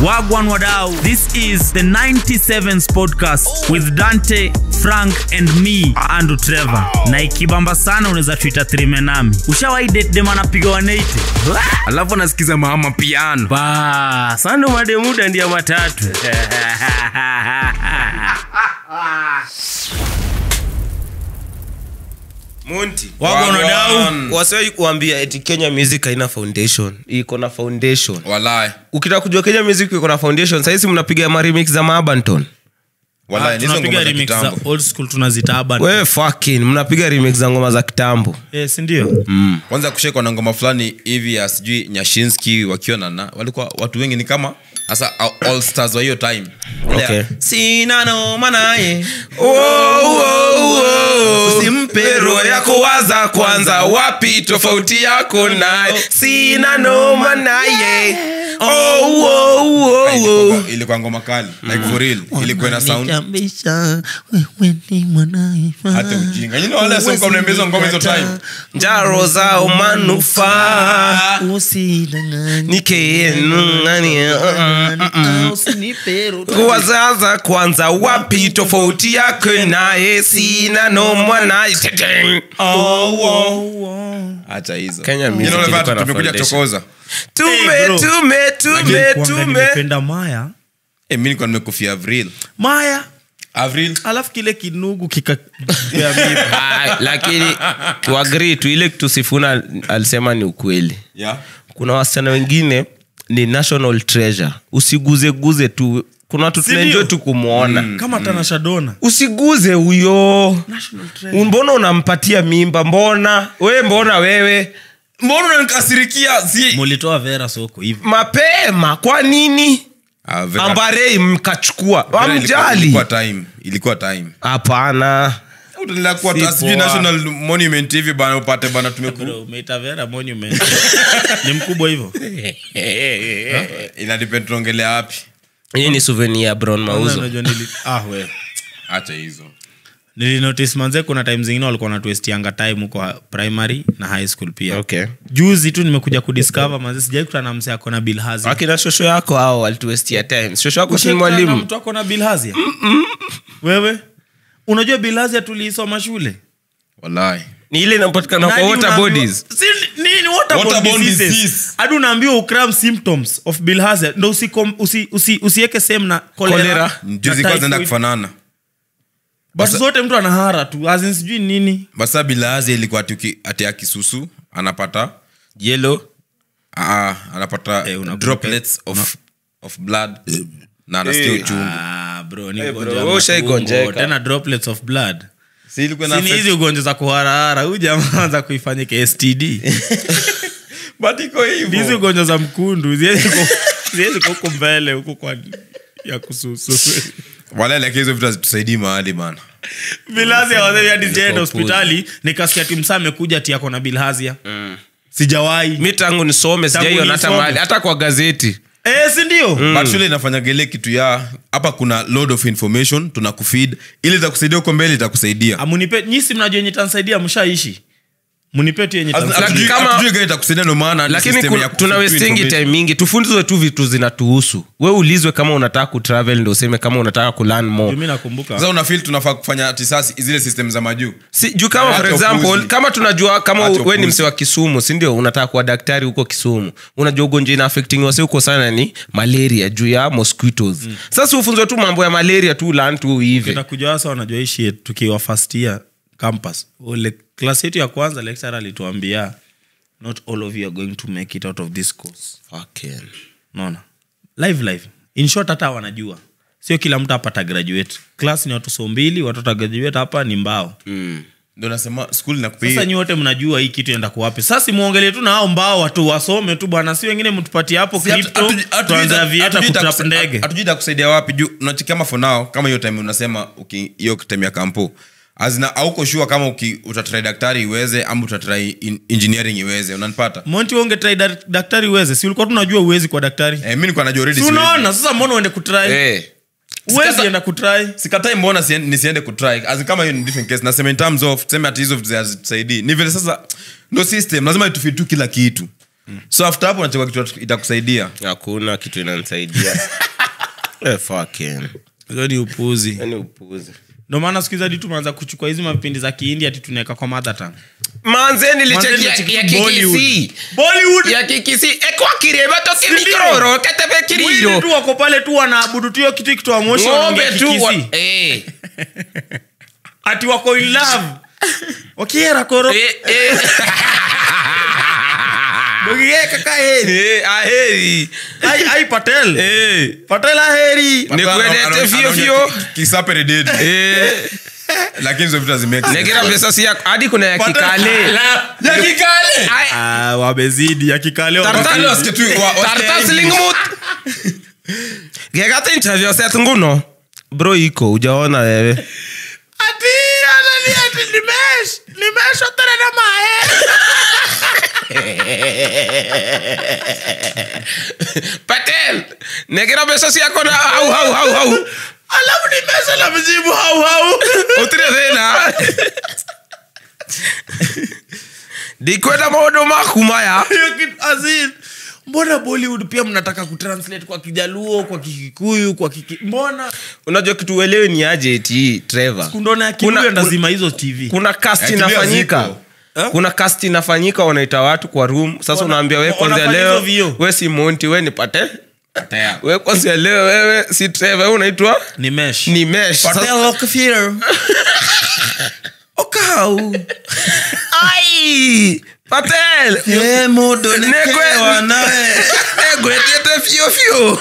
Wagwan Wadau. This is the 97s podcast with Dante, Frank and me, Andrew Trevor. Na ikibamba sana unaweza tuita trime nami. Ushawahi date dem anapiga 180? alafu anasikiza mama piano ba sando mademuda ndia matatu monti Wagwan Wadau. wasiwai kuambia eti kenya music haina foundation iko na foundation walai ukitaka kujua kenya music iko na foundation sahizi mnapiga maremix za maabanton walai nizo Tunapiga ngoma za remix za kitambo old school tunazita urban. we fucking mnapiga remix za ngoma za kitambo Yes, ndio. kwanza kushekwa na ngoma fulani hivi ya sijui nyashinski wakiwa na na walikuwa watu wengi ni kama hasa all stars wa hiyo time Ile ya, Okay. sina noma naye usimpe roho yako waza kwanza wapi tofauti yako naye sina noma naye oh, oh, oh, oh. Ilikuwa- ilikuwa ngoma kali like for real ilikuwa na sound hata ujinga you know wale sio kwa mnaimbizo ngoma hizo time njaro zao manufaa kuwazaza kwanza wapi tofauti yake naye sina noma naye Teteng. acha hizo Kenya You know music wale ilikuwa watu na tumekuja foundation. chokoza tume Hey, bro. tume tume Kuanga tume nimependa Maya. eh mimi nilikuwa nimekufia avril Maya. avril Alafu kile kinugu kikapea miba. Ah, lakini tuagrii tu ile kitu sifuna alisema ni ukweli yeah kuna wasichana wengine ni national treasure usiguzeguze tu kuna watu Sindio? tunaenjoi tu kumwona Kama Tanasha Donna. usiguze huyo mbona unampatia mimba mbona we mbona wewe mbona unanikasirikia si mulitoa vera soko hivi mapema kwa nini Ah, Vera- ambarei mkachukua Vera ilikuwa- amjali ilikuwa time ilikuwa time hapana utaendelea kuwa Si sijui poa. national monument hivi bana upate bana tumeku Bro, umeita vera monument ni mkubwa hivyo ina depend tunaongelea wapi hii ni souvenir ya brown mauzo Unajua nili- ah, we. acha hizo nilinotice manze kuna time zingine walikuwa natuestianga time huko primary na high school pia okay juzi tu nimekuja kudiscover manze sijai kutana na mse akona bilhazi akina shosho yako ao walituestia time shosho yako si mwalimu mtu akona bilhazia wewe unajua bilhazia tuliisoma shule wallahi ni ile inapatikana kwa Nani water unaambiwa- bodies Si- nini waterborne Waterborne diseases? disease. hadi unaambiwa ukram symptoms of bilharzia ndo usikom- usi- usi- usieke same na Cholera. cholera ndio na zilikuwa zinaenda typhoid. kufanana but Basa- zote mtu anahara tu azin sijui nini basa bilazi ilikuwa ati uki- ati ya kisusu anapata yellow ah, anapata Eh, unakumbuka- droplets of, of blood na anasikia uchungu Ah, bro, ni Eh, ugonjwa bro, wa wewe ushaigonjeka. matumbo, tena droplets of blood si ilikuwa na sini hizi ugonjwa za kuharahara huyu jamaa anza kuifanyika std but iko hizi hivyo ugonjwa za mkundu ziwezi ku- ziwezi kuwa huku mbele huku kwa ya kususu wala lakini hizo vitu hazitusaidii mahali bana bilhazia hadi sijaenda hospitali nikasikia timsa amekuja ti ako na bilhazia sijawahi mi tangu nisome sijaiona hata nisome. mahali hata kwa gazeti eh, sindio but shule inafanyaga ile kitu ya hapa kuna load of information tuna kufeed ili itakusaidia huko mbele itakusaidia amunipe nyisi mnajua yenye tansaidia mshaishi munipe tu yenye tansaidia. Lakini kama- hatujui gani itakusaidia ndo maana ni lakini system kuna- ya tuna kufeed westingi information. time mingi tufundizwe tu vitu zinatuhusu we ulizwe kama unataka kutravel ndo useme kama unataka kulan Juu more mi nakumbuka sasa una feel tunafaa kufanya ati sasa zile system za majuu si, juu kama for Acha example upuzi. kama tunajua kama Acha we ni upuzi. mse wa kisumu sindio unataka kuwa daktari huko kisumu unajua ugonjwa ina affecting wase huko sana ni malaria juu ya mosquitos sasa ufunzwe tu mambo ya malaria tu lan tu hivi takuja wasa wanajua ishi tukiwa first year campus ule klasi yetu ya kwanza lecturer alituambia not all of you are going to make it out of this course Fucking. naona live live in short hata wanajua sio kila mtu hapa atagraduate class ni watu so mbili watu watagraduate hapa ni mbao ndo nasema school sasa inakupea nyi wote mnajua hii kitu enda kuwapi sasa muongelee tu na hao mbao watu wasome tu bwana si wengine mtupatie hapo crypto tuanze avieta kutrap ndege hatujui itakusaidia wapi juu unachiki kama for now kama hiyo time unasema uki- hiyo time ya kampo azina auko shua kama uki, utatrai daktari iweze ama utatrai in, engineering iweze unanipata monti unge try da- daktari uweze si ulikuwa tunajua uwezi kwa daktari eh, mi nikuwa najua already si siwezi. unaona sasa mbona uende kutry Eh, uwezi Sikata- enda kutry sikatai mbona sien- nisiende kutry As in kama hiyo ni different case nasema in terms of tuseme ati hizo vitu hazitusaidii ni vile sasa ndo system lazima itufit tu kila kitu so after hapo unachagua kitu itakusaidia hakuna kitu inanisaidia Eh, fucking. hizo ni upuzi Yaani upuzi ndo maana siku hizi hadi tumeanza kuchukua hizi mapindi za kihindi ati tunaweka kwa mother tongue manze Manze, nilicheki nilicheki ya Bollywood. kikisi Bollywood ya kikisi ekwakireba toke Sindio? mikroro ketebe Mwili kiriro tu wako pale tu wanaabudu tu hiyo kitu ikitoa moshi ng'ombe wanaongea tu wa- kikisi eh. ati wako in love wakiera koro Eh, eh. Dogige kaka heri Eh, aheri ai ai patel Eh. patel aheri Nikuendete fio fio. kisaperded Eh. lakini hizo vitu hazimake sense. negira pesa si yako hadi kuna ya kikale Ya kikale Ai, ah wamezidi ya kikale Tartalo Wakale wamezidi. wasikie tu wa- wasikie tartas English. lingmut gegata interview set nguno bro iko ujaona wewe ati anani ati nimesh nimeshotana na mae patel negira pesa si yako na au au au au alafu nimesha na mjibu hau hau utire thina ndikwenda maundu maku maya Hiyo kitu azin mbona bollywood pia mnataka kutranslate kwa kijaluo kwa kikikuyu kwa kiki mbona unajua kitu uelewe ni aje ti trevor kundona ya Kuna- kiluya kuna- ndazima hizo tv kuna cast Actually, inafanyika haziko. kuna cast inafanyika wanaita watu kwa room sasa Wana- unaambia we kwanzia wanafanya leo hizo vio. we si monti we ni pate Patel. we kwanzia leo wewe si trevor we unaitwa ni mesh ni mesh Patel Sasa- Rockefeller. okau ai patel Eh, modo Nekwe- nekewa nawe. egwetete fio fio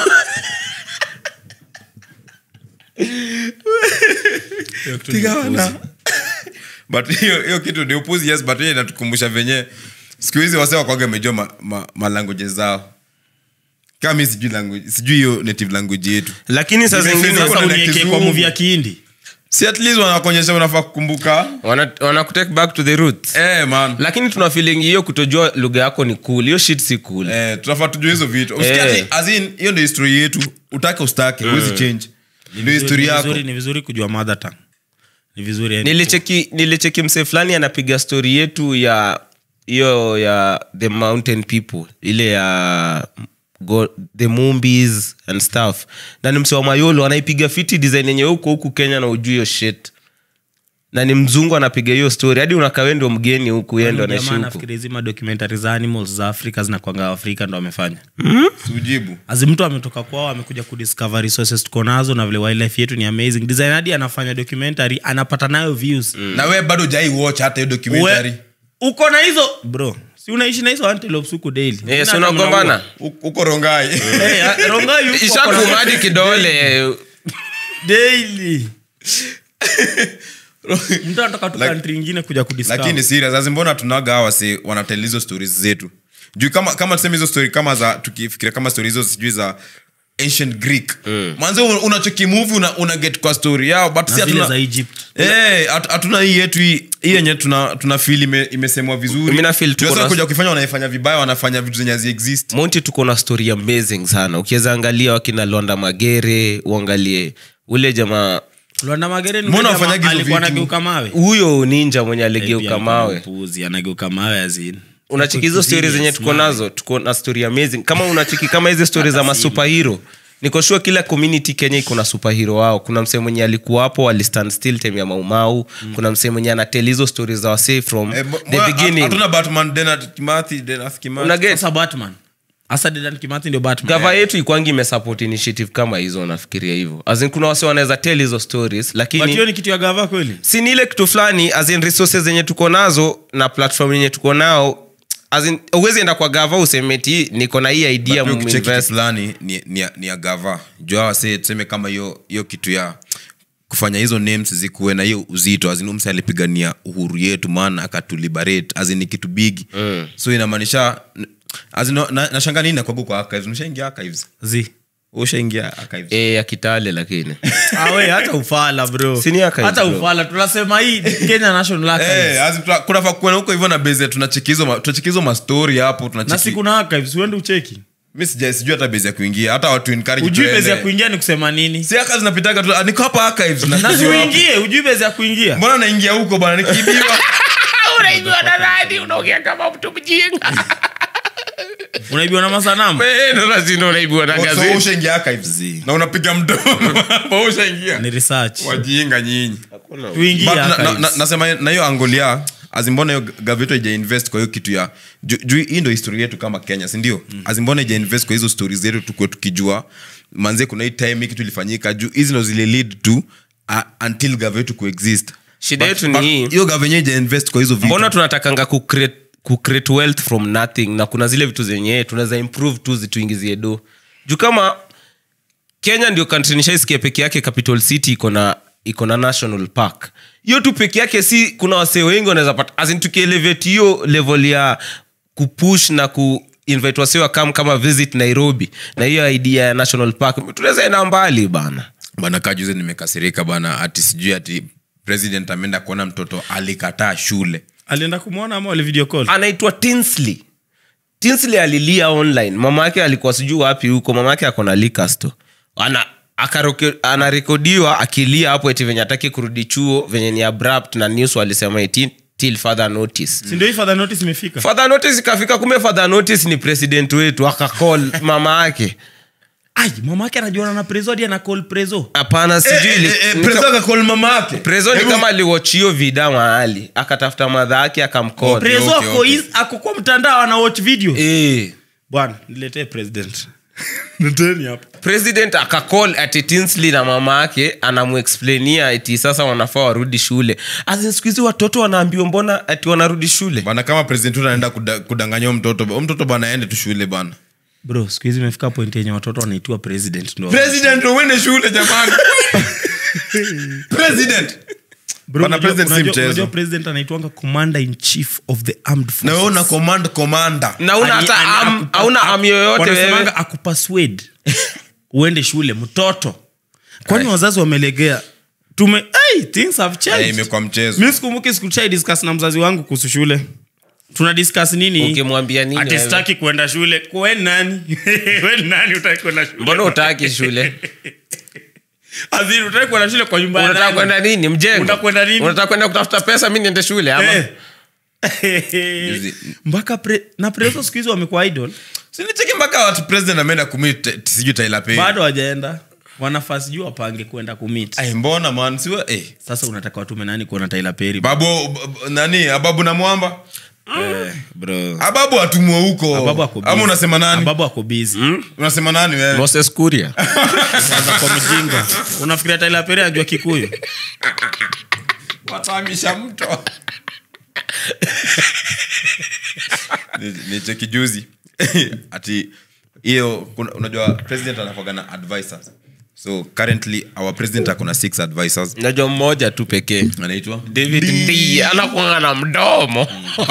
Tigawana. but hiyo hiyo kitu ni upuzi yes but hiyo inatukumbusha venye siku hizi wase wakwaga amejua ma, ma, malanguage zao kama mi sijui language sijui hiyo native language yetu lakini saa Nimefunza zingine kwa- sasa Kuna unieke kizungu. kwa movie ya kihindi si at least wanakuonyesha unafaa kukumbuka wana, wana kutake back to the roots eh, man lakini tuna feeling hiyo kutojua lugha yako ni cool hiyo shit si cool eh, tunafaa tujue hizo vitu Usikie Eh. ati, as in, hiyo ndio history yetu utake ustake huwezi change ndio history Ni yako vizuri- ni vizuri kujua mother tongue ni vizuri yani. nilicheki nilicheki msee fulani anapiga stori yetu ya hiyo ya the mountain people ile ya go, the movies and stuff na ni msee wa mayolo anaipiga fiti design yenye huko huku kenya na ujui hiyo shit na ni mzungu anapiga hiyo story hadi unakawe ndio mgeni huku yeye ndo Jamaa anaishi huku nafikiri hizi madocumentary za animals za afrika zinakwanga afrika ndo amefanya siujibu azi mtu ametoka kwao amekuja kudiscover resources tuko nazo na vile wildlife yetu ni amazing design hadi anafanya documentary anapata nayo views na we bado jai watch hata hiyo documentary We- uko na hizo bro si unaishi na hizo antelopes huku daily Eh, si Sina hata unagombana U- uko rongai mnaua. Eh, ah, Rongai yuko ako na- ishakumadi kidole daily mtu anatoka tu Like- country ingine kuja kudiscover. lakini serious azi mbona tunaga hawa si wanatel hizo stories zetu juu kama kama tuseme hizo story kama za tukifikiria kama story hizo sijui za ancient greek mm. mwanzo un- unachokimuvi una, una get kwa story yao but na si zile hatuna za egypt Eh, hatu- hatuna hii yetu hii hii yenye tuna, tuna feel ime, imesemwa vizuri Mimi na feel tuko Juu sasa na- kuja ukifanya wanaifanya vibaya wanafanya vitu zenye haziexist monti tuko na story amazing sana ukiweza angalia wakina londa magere uangalie ule jamaa Luanda Magere ni Mbona yule wafanyagi jamaa hizo alikuwa vitu? anageuka mawe huyo ninja mwenye Pia aligeuka alikuwa mawe mpuzi, anageuka mawe azin unachiki hizo stori zenye tuko nazo tuko na story amazing kama unachiki kama hizi stori za masupahero nikoshua kila community kenya iko na superhero wao kuna msee mwenye alikuwa hapo alistand still time ya maumau mm. kuna msee mwenye anatel hizo stori za wasee from Eh, bo- the mwa- beginning hatuna batman Denath kimathi Denath kimathi unaget sasa batman hasa dedan kimathi ndio batman gava yetu ikwangi imesupport initiative kama hizo nafikiria hivyo azin kuna wase wanaweza tell hizo stories but lakini hiyo ni kitu ya gava kweli si ni ile kitu fulani as in resources zenye tuko nazo na platform yenye tuko nao as in uwezi enda kwa gava usemeti niko na hii idea Pia ukicheki kitu muinvest fulani ni, ni, ni ya gava jua wase tuseme kama hiyo hiyo kitu ya kufanya hizo names zikuwe na hiyo uzito azin mse alipigania uhuru yetu maana akatuliberate azin ni kitu bigi mm. so inamaanisha azin na, nashanga nini nakwagu kwa archives umeshaingia archives zi ushaingia archives e, ya kitale lakini awe hata ufala bro Si ni archives, hata bro. ufala tunasema hii kenya national archives Eh, azin tuna- kunafaa kuwa na huko hivyo na base tunachekizo ma, tunachekizo mastori hapo na tunacheki siku na archives uende ucheki mi sija sijui hata base ya kuingia hata watu encourage ujui tuende. bezi ya kuingia ni kusema nini si aka zinapitaga tu ah, niko hapa archives na na sijui wapi. siuingie ujui bezi ya kuingia mbona naingia huko bana nikiibiwa unaibiwa na nani unaongea kama mtu mjinga unaibiwa na masanamu Eh, ndo lazima unaibiwa na So, gazeti ushaingia archives na unapiga mdomo Hapo ushaingia ni research wajinga nyinyi tuingie But na- na- archives. na- nasema na hiyo angolia azimbona hiyo gaveto ija invest kwa hiyo kitu ya ju- juu hii ndo historia yetu kama kenya sindio mm. azimbona ija invest kwa hizo stori zetu tukue tukijua manzie kuna hii time hii kitu ilifanyika juu hizi ndo zile lead to uh, until gaveto kuexist Shida But- yetu ni but hii. hiyo gavenye ija invest kwa hizo vitu mbona tunatakanga kucreate kucreate wealth from nothing na kuna zile vitu zenye tunaweza improve tu zituingizie do juu kama kenya ndio country nishaisikia peke yake capital city iko na iko na national park hiyo tu peke yake si kuna wasee wengi wanaweza pata azin tukielevate hiyo level ya kupush na ku invite wasee wakam kama visit nairobi na hiyo idea ya national park tunaweza enda mbali bana bana kajuze nimekasirika bana ati sijui ati president ameenda kuona mtoto alikataa shule alienda kumwona ama wali video call anaitwa tinsley tinsley alilia online mama yake alikuwa sijuu wapi huko mama yake akona likasto ana akaroke- anarekodiwa akilia hapo eti venye ataki kurudi chuo venye ni abrupt na news walisema eti till further notice si ndio hii father notice imefika further notice ikafika kumbe further notice ni president wetu akacall mama yake ai mama yake anajuana na prezo hadi ana call prezo hapana sijui ili- ni ka- mama yake prezo ni kama aliwachio vida mahali akatafuta madha yake akamcall prezo okay, ako okay. is- ako kwa mtandao ana watch video Eh. bwana niletee president leteni hapa president akacall ati tinsley na mama yake anamuexplainia ati sasa wanafaa warudi shule As siku hizi watoto wanaambiwa mbona ati wanarudi shule bana kama president wetu anaenda kuda- kudanganya huyo mtoto huyo mtoto bana aende tu shule bana bro siku hizi imefika point yenye watoto wanaitiwa president ndo president uende shule jamani president Bro, Bana, unajua- president si unajua- mchezo. unajua president anaitwanga commander in chief of the armed na forces wewe una command commander na una Ani- hata ani- am, akupa- hauna am yoyote wanasemanga wewe akupaswade uende shule mtoto kwani wazazi wamelegea tume hey, things have Eh, changed imekuwa mchezo mi sikumbuki sikuchai discuss na mzazi wangu kuhusu shule tuna discuss nini ukimwambia nini ati wewe? sitaki kwenda shule we nani we nani utaki kwenda shule mbona utaki shule Azini, utaki kwenda shule kwa nyumba ya unataka nani? kwenda nini mjengo Utakwenda nini? unataka kwenda kutafuta pesa mi niende shule ama Eh. Juzi- mpaka pre, na preso siku hizi wamekuwa idol sinicheki mpaka watu president ameenda kumit sijui Tyler Perry. bado wajaenda wanafaa sijui wapange kwenda kumit Ai, mbona man siwa eh. sasa unataka watume nani kuona Tyler Perry babu b- b- nani ababu na mwamba Eh, bro ababu atumwe huko Ababu ako busy. ama unasema nani Ababu ako busy unasema nani wewe moses kuria Kwanza kwa mjinga unafikiria Tyler Perry anajua kikuyu watamisha mto Ni- ni cheki juzi ati hiyo kuna- unajua president anakuwaga na advisors so currently our president akona six advisors najua mmoja tu pekee anaitwa david ndi anakuanga na mdomo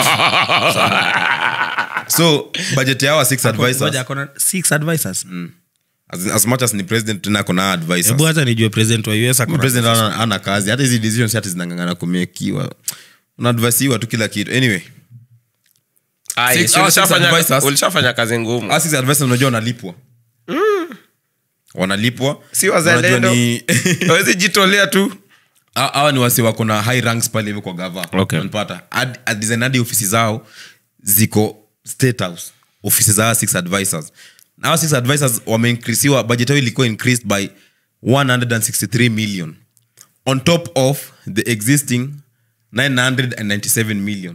so budget ya our six advisors Ngoja, akona six advisors as, as much as ni president tena akona advisors hebu hata nijue president wa US akona president ana, ana kazi hata hizi decisions hata zinangangana kumekiwa unaadvisiwa tu kila kitu anyway Ai, Six- si our six ulishafanya- advisors. ulishafanya kazi ngumu Our six advisors unajua wanalipwa wanalipwa si Unajua wazalendo ni- awezi jitolea tu Ha- hawa ni wasi wako na high ranks pale hivi kwa gava Okay. unapata Ad- ad- design hadi ofisi zao ziko state house ofisi za hawa six advisors na hawa six advisors wameinkrisiwa budget yao ilikuwa increased by 163 million on top of the existing 997 million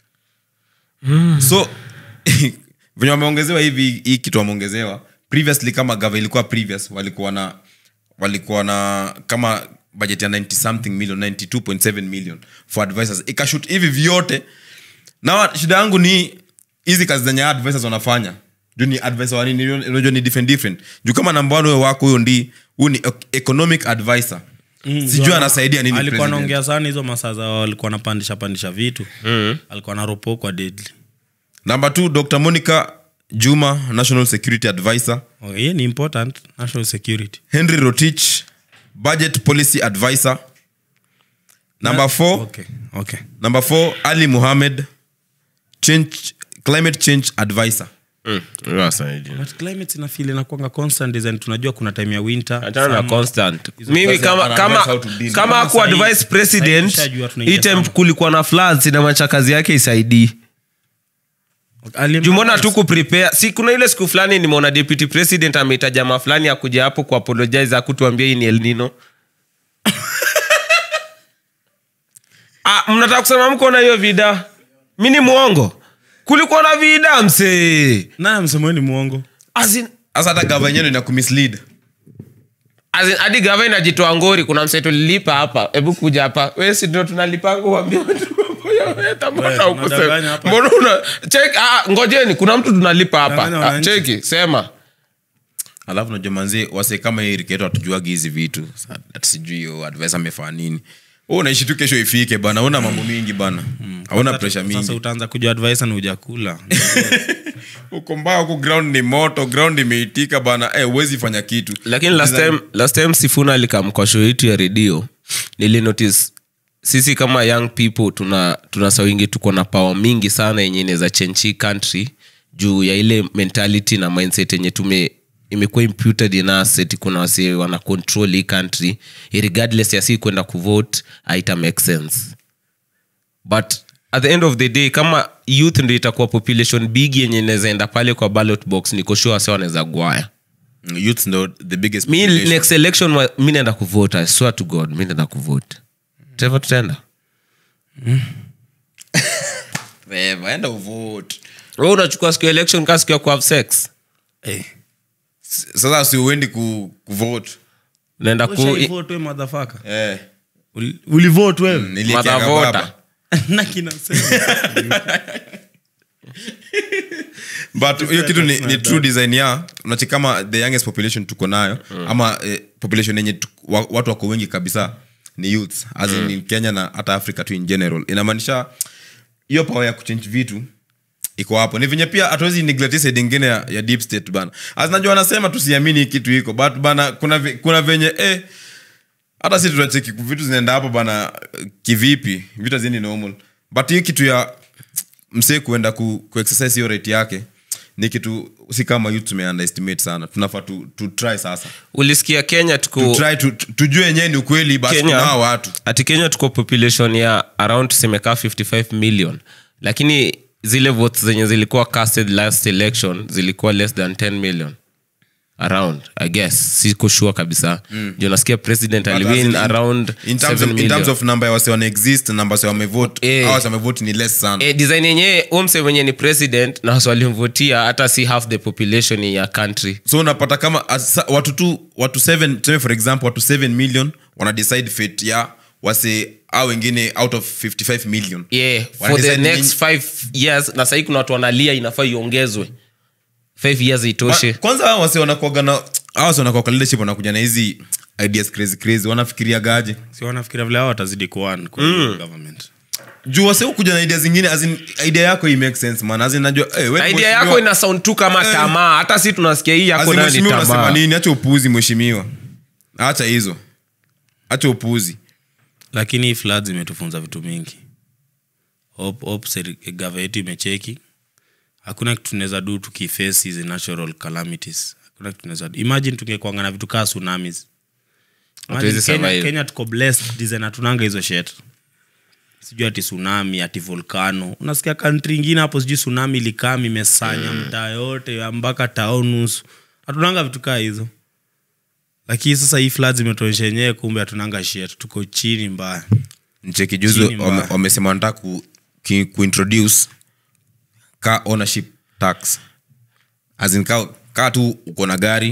so venye wameongezewa hivi hii kitu wameongezewa previously kama gava ilikuwa previous walikuwa na walikuwa na kama budget ya 90 something million 92.7 million for advisors ikashut hivi vyote na wa- shida yangu ni hizi kazi zenye advisors wanafanya juu ni advisor wa nini unajua ni different different juu kama namba one huyo wako huyo ndi huyu ni ec- economic advisor sijui anasaidia nini alikuwa president. anaongea sana hizo masaa za walikuwa anapandisha pandisha vitu alikuwa naropokwa deadly number two dr monica juma national security advisor okay, hiyo ni important national security henry rotich budget policy advisor number four okay okay number four ali muhammad change, climate change advisor but climate ina feel inakuanga constant design tunajua kuna time ya winter achana na summer. constant Hizo mimi kazi kama ana kama advise how to deal. kama Kama aku sahi- advice sahi president tushajua tunaingia hii time summer. kulikuwa na floods inamacha kazi yake isaidii Alim- jumona tu kuprepare si kuna ile siku fulani nimeona deputy president ameita jamaa fulani akuja hapo kuapologize akutuambia hii ni elnino ah, mnataka kusema mko na hiyo vida mi ni mwongo kulikuwa na vida msee Nani amesema wewe ni mwongo As in- hasa hata gava yenyewe ina kumislead as in, hadi gava inajitoa ngori kuna msee tulilipa hapa hebu kuja hapa we si ndo tunalipanga uambia watu mambo ya weta, mbona Wewe, hukusema? unadanganya hapa. Mbona una check ah, ngojeni kuna mtu tunalipa hapa Danganya ah, wananchi. cheki sema alafu najua manzi wase kama hii riketo hatujuagi hizi vitu Sa- ati sijui hiyo advice amefaa nini Wewe unaishi tu kesho ifike bana una mambo mingi bana hauna presha sasa mingi utaanza kujua advice na hujakula uko mbaya huku ground ni moto ground imeitika bana eh, huwezi fanya kitu lakini last time, last time sifuna alikam kwa show yetu ya redio nilinotice sisi kama young people tuna, tuna sawingi tuko na power mingi sana yenye inaweza change hii country juu ya ile mentality na mindset yenye tume imekuwa imputed in us eti kuna wasi wana control hii country regardless ya si kwenda kuvote haita make sense but at the end of the day kama youth ndo itakuwa population big yenye inaweza enda pale kwa ballot box nikoshua wase wanaweza gwaya youth ndo the biggest mi population. next election wa- mi naenda kuvote i swear to god mi naenda kuvote teva tutaenda Weva, enda uvote we unachukua siku ya election kaa siku ya kuhave sex Eh. S- sasa si uendi ku, kuvote naenda ku Ushaivote wewe, motherfucker? eh, Uli- ulivote wewe niliekea Matavota. baba. na kinasema but hiyo kitu ni, ni true design ya unachi kama the youngest population tuko nayo ama eh, population yenye tu- wa, watu wako wengi kabisa ni youth as in, in kenya na hata africa tu in general inamaanisha hiyo power ya kuchange vitu iko hapo ni venye pia hatuwezi neglect hii side ingine ya, ya deep state bana as najua wanasema tusiamini hii kitu iko but bana kuna, ve- kuna venye eh, hata si tunacheki vitu zinaenda hapo bana eh, kivipi vitu haziendi normal but hii kitu ya msee kuenda ku, ku exercise hiyo rate yake ni kitu si kama youth tume underestimate sana tunafaa tu, tu try sasa ulisikia kenya tu tuko try tu, tu, tujue yenyewe ni ukweli basi Kenya- kuna hao watu ati kenya tuko population ya around tusemekaa 55 million lakini zile votes zenye zilikuwa casted last election zilikuwa less than 10 million around i guess siko sure kabisa mm. juu nasikia president But as aliwin in- around in terms, 7 of, in terms million. of number ya wase wana exist namba wase wamevote Eh. hao wase wamevote ni less sana e, design yenyewe umse mwenye ni president na wasi walimvotia hata si half the population ya country so unapata kama asa, watu tu watu 7 tuseme for example watu 7 million wana decide fate ya wase au wengine out of 55 million yeah, Wana for the decide next five years na sahii kuna watu wanalia inafaa iongezwe five years itoshe Wa- kwanza hao wase wanakuaga na hao wase wanakuaga leadership wanakuja na hizi ideas crazy crazy wanafikiria gaje si wanafikiria vile hao watazidi kuan kwa hiyo government juu wase kuja na idea zingine as in, idea yako i make sense man as in, najua hey, we Na idea mheshimiwa- yako ina sound tu kama Eh. tamaa hata si tunasikia hii as yako in, nayo ni mheshimiwa unasema tamaa nini acha upuzi mheshimiwa acha hizo acha upuzi lakini hii floods imetufunza vitu mingi hope, hope seri- gava yetu imecheki hakuna kitu tunaweza du tukiface hizi natural calamities hakuna kitu tunaweza do. imagine tungekwanga na vitu kaa tsunamis Imagine Hatuwezi kenya, survive. kenya tuko blessed design hatunanga hizo shet sijui ati tsunami ati volcano unasikia kantri ingine hapo sijui tsunami ilikam imesanya mtaa yote ya mpaka taonus hatunanga vitu kaa hizo lakini sasa hii floods imetuonyesha yenyewe kumbe hatunanga shet tuko chini mbaya ncheki juzi Chini mbaya. wame- wamesema wanataka ku, ki, kuintroduce car ownership tax as in ka, ka tu uko na gari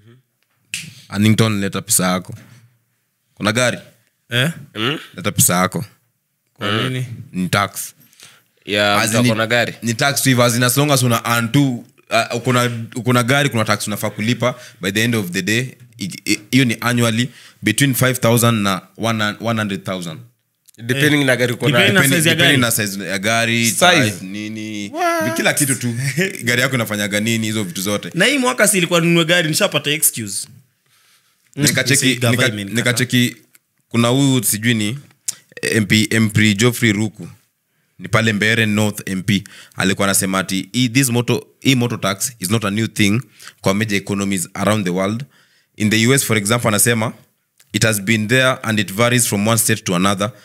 Annington leta pesa yako kuna gari eh? leta pesa yako kwa nini ni tax ya As mtu in ako ni- na gari ni tax tu hivyo, as in as long as una earn tu uh, uko na- uko na gari kuna tax unafaa kulipa by the end of the day i- i- hiyo ni annually between 5000 na 100000 depending na gari uko Depending nayo. na size ya Depending gari. na size ya gari Size. type, nini kila kitu tu gari yako inafanyaga nini hizo vitu zote na hii mwaka si ilikuwa ninunue gari nishapata excuse nikacheki Gava nika- imenikataa. nikacheki kuna huyu sijui ni mp mp joffrey ruku ni pale mbere north mp alikuwa anasema ati hii- this moto hii moto tax is not a new thing kwa major economies around the world in the us for example anasema it has been there and it varies from one state to another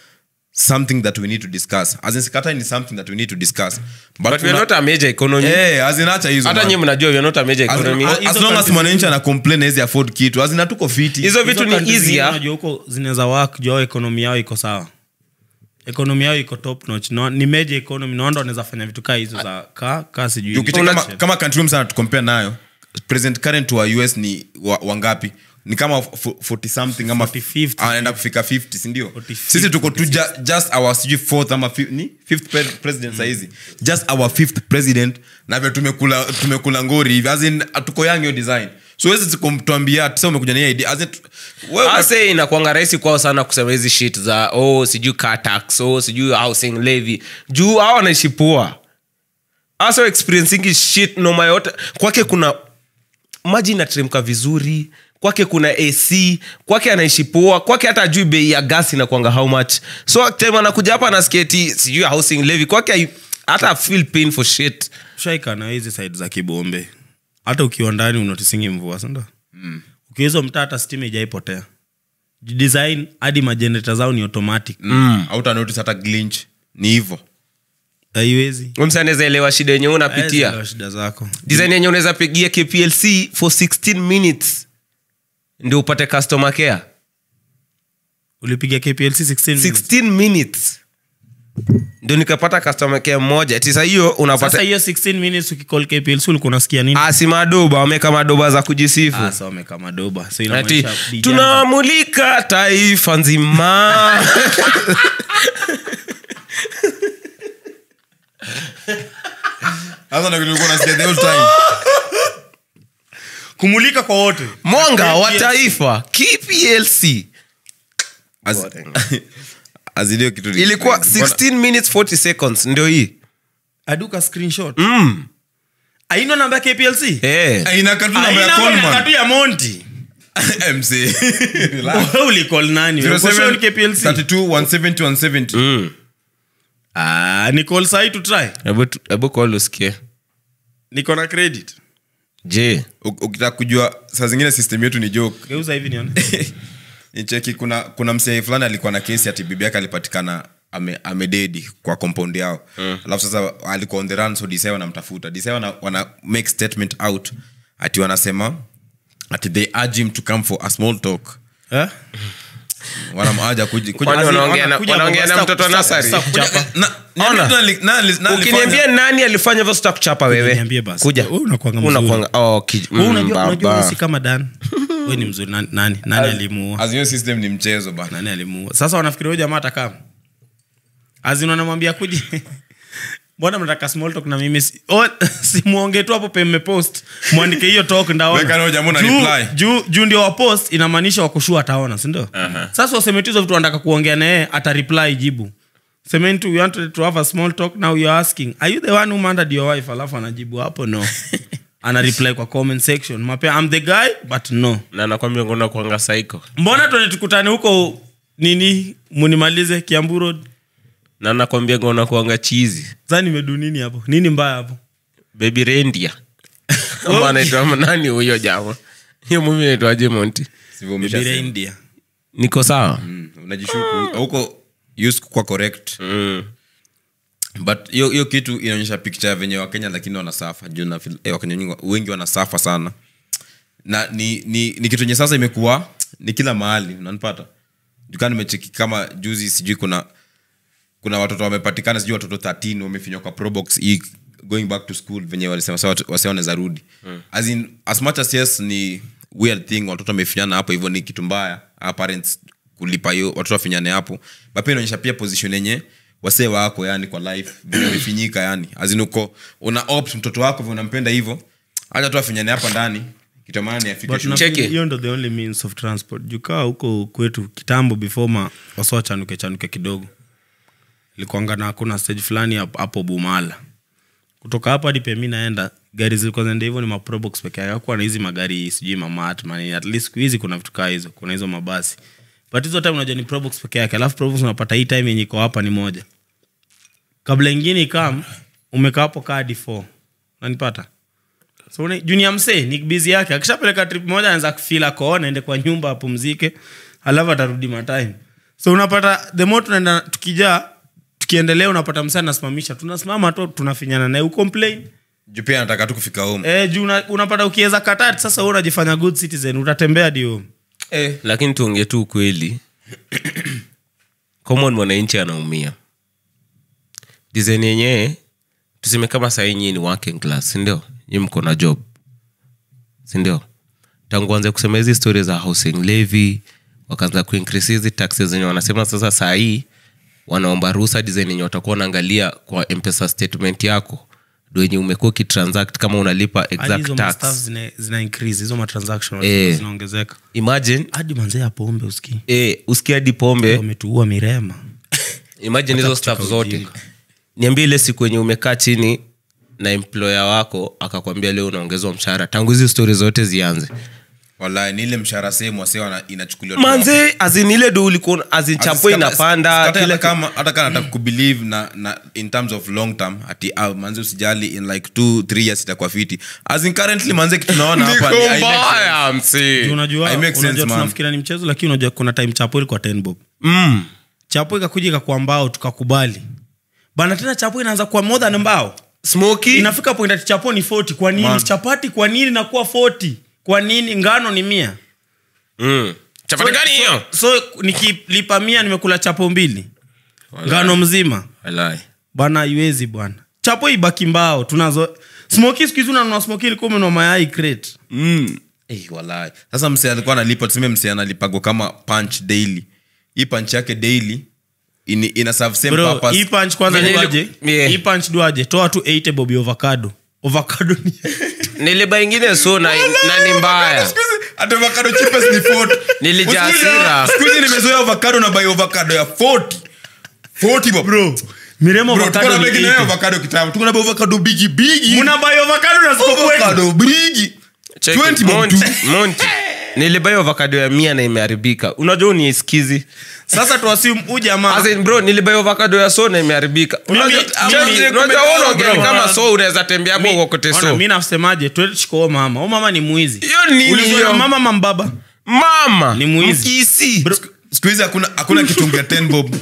something that we need to discuss as in sikatai ni something that we need to discuss but, but we are una- not a major economy eh as in acha hizo hata man. nyinyi mnajua we are not a major As in, economy as- Hizo as long as countries- mwananchi ana complain hawezi afford kitu as in hatuko fiti hizo vitu Hizo ni countries zingine easier unajua huko zinaweza work juu ekonomi yao iko sawa ekonomi yao iko top notch no, ni major economy naonda wanaweza fanya vitu kaa hizo za ka ka sijui Juu ukicheck Una- kama, kama country sana tukompare nayo president current wa us ni wa- wangapi ni kama f- 40 something ama 40, 50. anaenda kufika 50 sindio 40, sisi tuko tu ju, just our sijui fourth ama fi, ni fifth pre president saizi just our fifth president na vile tumekula tumekula ngori hivi as in tuko young hiyo design so wezi tuambia tisa umekuja na hiyo idea as in tu- wewe ase inakwanga rahisi kwao sana kusema hizi shit za oh sijui car tax oh sijui housing levy juu hao wanaishi poa asa experiencing shit noma yote kwake kuna maji inateremka vizuri kwake kuna ac kwake anaishi poa kwake hata ajui bei ya gas inakwanga how much so time anakuja hapa anasketi sijui housing levy kwake hai- hata feel pain for shit shaika na hizi side za kibombe hata ukiwa ndani unotisingi mvua sindo mm. ukihizo mtaa hata stima ijaipotea design hadi majenereta zao ni automatic mm. auta notice hata glinch ni hivyo haiwezi msi anaweza elewa shida yenye unapitia Haezi shida zako design yenye unaweza pigia kplc for 16 minutes ndio upate customer care ulipiga kplc 16 minutes. 16 minutes ndio nikapata customer care mmoja tisa hiyo sasa unapata hiyo 16 minutes ukicall kplc ulikuwa unasikia nini asi madoba wameka madoba za kujisifu sasa wameka madoba so ati inamaanisha DJ tunamulika taifa nzima hasa ndio kitu ulikuwa unasikia the whole time kumulika kwa wote mwanga wa taifa kplc As- as in hiyo kitu ni- ilikuwa Mbona- 16 minutes 40 seconds ndio hii aduka screenshot mm. aina namba ya kplc eh. Eh, inakaa tu namba ya Haina Coleman. namba tu ya monti MC. Relax. Wewe ulicall nani Wewe uko sure ni kplc 32, 170, 170. mm. ah ni call sahi to try hebu tu- hebu call usikie niko na credit je U- ukitaka kujua saa zingine system yetu ni joke geuza hivi nione nicheki kuna kuna msee fulani alikuwa na kesi ati bibi yake alipatikana ame, amededi kwa compound yao alafu sasa alikuwa on the run so disa wanamtafuta disa wana, wana make statement out ati wanasema ati they urge him to come for a small talk eh wanamaja kuji, kuji Kwani As in, wanaongea na- wanakuja wanaongea na kwa- mtoto wa stop- nasari? stop kuchapa. Na- Ona. nani- nani- nani ukiniambia alifanya? nani alifanya hivyo sitakuchapa wewe Niambie basi. kuja Wewe unakuanga mzuri. Unakuanga- oh, ki- Wewe mm, unajua unajua baba. wewe si kama dan wewe ni mzuri nani nani, nani alimuua As hiyo system ni mchezo bana nani alimuua sasa wanafikiri huyo jamaa atakaa azin wanamwambia kuji mbona mnataka small talk na mimi si, oh, simuonge tu hapo pe mmepost mwandike hiyo talk Weka na huyo ndaona jamaa una Juu- reply. juu juu ndio wapost inamaanisha wakushua ataona sindio sasa waseme tu hizo vitu wanataka kuongea naye ata reply jibu semeni tu we wanted to have a small talk now you're asking are you the one who murdered your wife alafu anajibu hapo no ana reply kwa comment section mapea i'm the guy but no na nakwambia ngona kuanga saiko mbona tuende tukutane huko nini munimalize kiambu road na nakwambia ngona kuanga chizi sa nimedu nini hapo nini mbaya hapo baby rendia ama anaitwa nani huyo jama hiyo mumi naitwaje monti Sivyo Baby umeshasema. reindeer. niko sawa Mm, unajishuku huko used kwa correct mm. but hiyo hiyo kitu inaonyesha picha ya venye wakenya lakini wanasafa juu na feel- eh, wakenya wengi- wengi wanasafa sana na ni, ni, ni kitu enye sasa imekuwa ni kila mahali unanipata jukaa nimecheki kama juzi sijui kuna kuna watoto wamepatikana sijui watoto 13 wamefinywa kwa probox hii going back to school venye walisema sa watu- wase wanaweza rudi as, in, as much as yes ni weird thing watoto wamefinyana hapo hivyo ni kitu mbaya our parents kulipa hiyo watoto wafinyane hapo but pia inaonyesha pia position yenye wasee wako yani kwa life vile wamefinyika yani azin uko una opt mtoto wako vile unampenda hivyo acha tu afinyane hapa ndani kitamani afike But shule. nafikiri Cheki. hiyo ndo the only means of transport jukaa huko kwetu kitambo before ma wasoa chanuke chanuke kidogo ilikuanga na kuna stage fulani hapo- hapo bumala kutoka hapo hadi pemi naenda gari zilikuwa zinaenda hivyo ni maprobox peke yake hakuwa na hizi magari sijui mamat mani at least siku hizi kuna vitu kaa hizo kuna hizo mabasi but hizo time unajua ni probox peke yake alafu probox unapata hii time yenye iko hapa ni moja kabla ingine ikam umekaa hapo kaa hadi 4 nanipata so una- junior msee ni bizi yake akishapeleka trip moja anaweza kufila koo naende kwa nyumba apumzike alafu atarudi matime so unapata the more tunaenda tukijaa tukiendelea unapata msee anasimamisha tunasimama tu tunafinyana naye ucomplain juu pia nataka tu kufika home e, juu una, unapata ukiweza katati sasa wewe unajifanya good citizen utatembea dio eh. lakini tuongee tu ukweli common mwananchi anaumia design yenyewe tuseme kama sahii nyii ni working class sindio nyi mko na job sindio tangu anze kusema hizi stori za housing levy wakaanza kuincrease hizi taxes zenye wanasema sasa sahii wanaomba ruhusa design yenye watakuwa wanaangalia kwa mpesa statement yako ndo yenye umekuwa ukitransact kama unalipa Hadi exact hizo tax mastaff zina, zina increase hizo matransaction Eh. zinaongezeka imagine hadi manzee ya pombe uski eh, usikia hadi pombe wametuua mirema imagine hizo staff zote niambie ile siku yenye umekaa chini na employer wako akakwambia leo unaongezwa mshahara tangu hizi stori zote zianze Wallahi, ni ile mshahara sehemu wase wana- inachukuliwa tu manze azin ile do ulikuwa azin Ati chapo sikata- inapanda sikata kila hata kama hata kama nataka kubelieve na, na in terms of long term ati ah, manze usijali in like two three years itakuwa fiti as in currently manze kitu naona hapa ni- I make sense. mbaya msi Juu unajua I make sense, unajua man. tunafikiria ni mchezo lakini unajua kuna time chapo ilikuwa 10 bob mm. chapo ikakuja ikakuwa mbao tukakubali bana tena chapo inaanza kuwa more than mbao smoky inafika point ati chapo ni 40 kwa nini Man. chapati kwa nini nakuwa 40 kwa nini ngano ni mia mm. chapati gani hiyo so nikilipa mia nimekula chapo mbili ngano mzima Wallahi. bana iwezi bwana chapo ibaki mbao tunazo smoki siku hizi unanunua smoki ilikuwa umenunua mayai crate mm. Eh, wallahi. sasa mse alikuwa analipa tuseme mse analipagwa kama punch daily hii punch yake daily ini, ina serve same bro purpose. hii punch kwanza Venye duaje ili- yeah. hii punch duaje toa tu 80 bobi avocado avocado ni niliba ingine so na, na ni mbaya Siku hizi, ati avocado cheapest ni 40. Nilijaa Siku hizi- hasira. siku hizi nimezoea avocado na buy avocado ya 40 40 bro bro miremo tuko na avocado ni begi na 80 avocado kitambo tuko na avocado bigi bigi muna buy avocado na siko kwetu avocado bigi Check 20 it. bob Monty, tu. Monty. nilibai avocado ya mia na imeharibika unajua uniskizi sasa tuasimu huu jamaa As in, bro nilibai avocado ya so na imeharibika Mimi- Unajua- mimi- Check it. Unajua wewe unaongea bro. kama so unaweza tembea hapo uokote Ona, so mi nasemaje tuechiko mama o mama ni mwizi hiyo nini Ulizwa hiyo na mama mambaba mama Ni mwizi. mkisi siku hizi hakuna hakuna kitungu ya 10 bob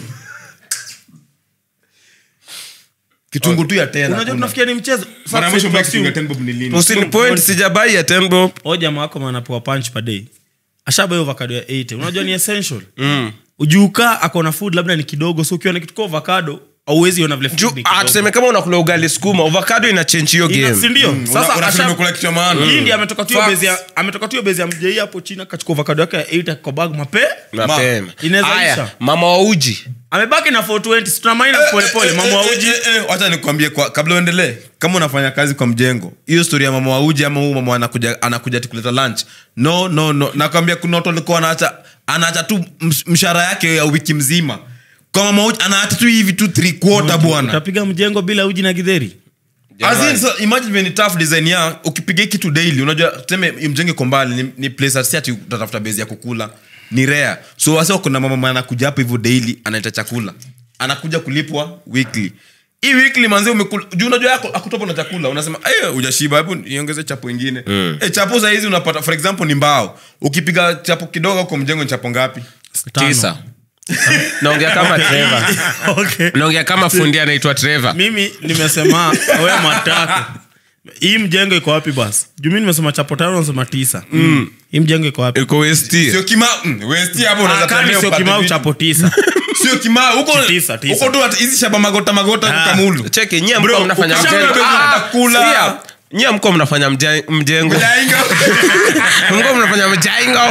kitungu tu ya 10 unajua hakuna. tunafikia ni mchezo Mara ya mwisho mbaya kitungu ya Sasa 10 bob ni lini usini point sijabai ya ten bob o jamaa wako manapewa punch per day ashabai avocado ya 80 unajua ni essential ujuukaa akona food labda ni kidogo so ukiwa na kitu kwa avocado auwezi ona vile food Ju- ni ah, kidogo. tuseme kama unakula ugali sukuma avocado ina change hiyo Ina- si game ndio Una- sasa unafeel asha- umekula kitu cha maana. Hii ndiyo ametoka tu hiyo Facts. base ya- ametoka tu hiyo base ya mjei hapo china kachukua avocado yake ya 8 kwa bag mape mapema Inaweza Aya, isha. mama wa uji amebaki na 420 si tuna minus polepole mama wa uji Eh, eh, eh, wacha nikwambie kwa kabla uendelee kama unafanya kazi kwa mjengo hiyo story ya mama wauji ama huu mama anakuja anakuja ati kuleta lunch no no no nakwambia kuna watu walikuwa anaacha anaacha tu ms- mshahara yake ya wiki mzima kwa mama wauji anaacha tu hivi tu three quarter bwana utapiga mjengo bila uji na gidheri As in, so, imagine when ni tough design ya ukipiga hii kitu daily unajua tuseme mjenge ko mbali ni, ni place si ati utatafuta base ya kukula ni rare so wasa kuna mama anakuja hapo hivyo daily anaita chakula anakuja kulipwa weekly hii weekly manzi umekula juu unajua yako akutopo na chakula unasema eh hujashiba hebu niongeze chapo ingine mm. eh chapo saa hizi unapata for example ni mbao ukipiga chapo kidogo kwa mjengo ni chapo ngapi Tano. tisa naongea kama Trevor. okay. naongea kama fundi anaitwa Trevor. mimi nimesema we matako hii mjengo iko wapi basi juu mi nimesema chapo tano nasema tisa mm. hii mjengo iko wapi iko west sio kimau mm, westi hapo unaweza Ah, kama tembea sio upate kimau vitu. chapo tisa sio kimau huko Tisa, tisa. huko tu ati hizi shaba magota magota Ah. kamulu cheki nyie Bro, mko mnafanya ukishaona mjengo bezi Ah, utakula. sikia, nyie mko mnafanya mje- mjengo Jainga. mko mnafanya mjaingo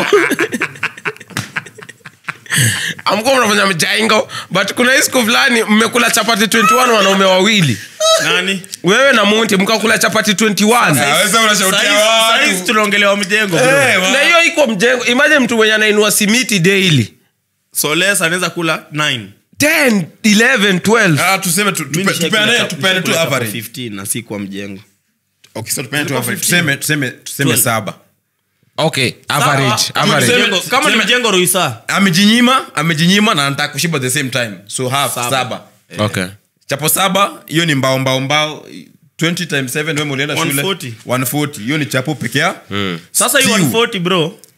amko mnafanya mjaingo but kuna hii siku fulani mmekula chapati 21 wanaume wawili nani wewe na munti mkakula chapati 21 Ah, wewe unashautia saizi watu. tunaongelewa mjengo bro. Eh, wa- na hiyo iko mjengo imagine mtu mwenye anainua simiti daily soles anaweza kula 9 10 11 12 Ah, tuseme tu- tupe- tupeane tupeane tu average 15 na si kwa mjengo Okay, so tupeane tu average. Tuseme- tuseme- tuseme 12. saba okay average Sawa, average tuseme- mjengo- kama ni tuseme- mjengo ruisa amejinyima amejinyima na anataka kushiba at the same time so half saba, okay chapo saba hiyo ni mbao mbao mbao 20 times 7 wewe ulienda shule 140. 140 hiyo ni chapo pekee sasa hii Stew. 140 bro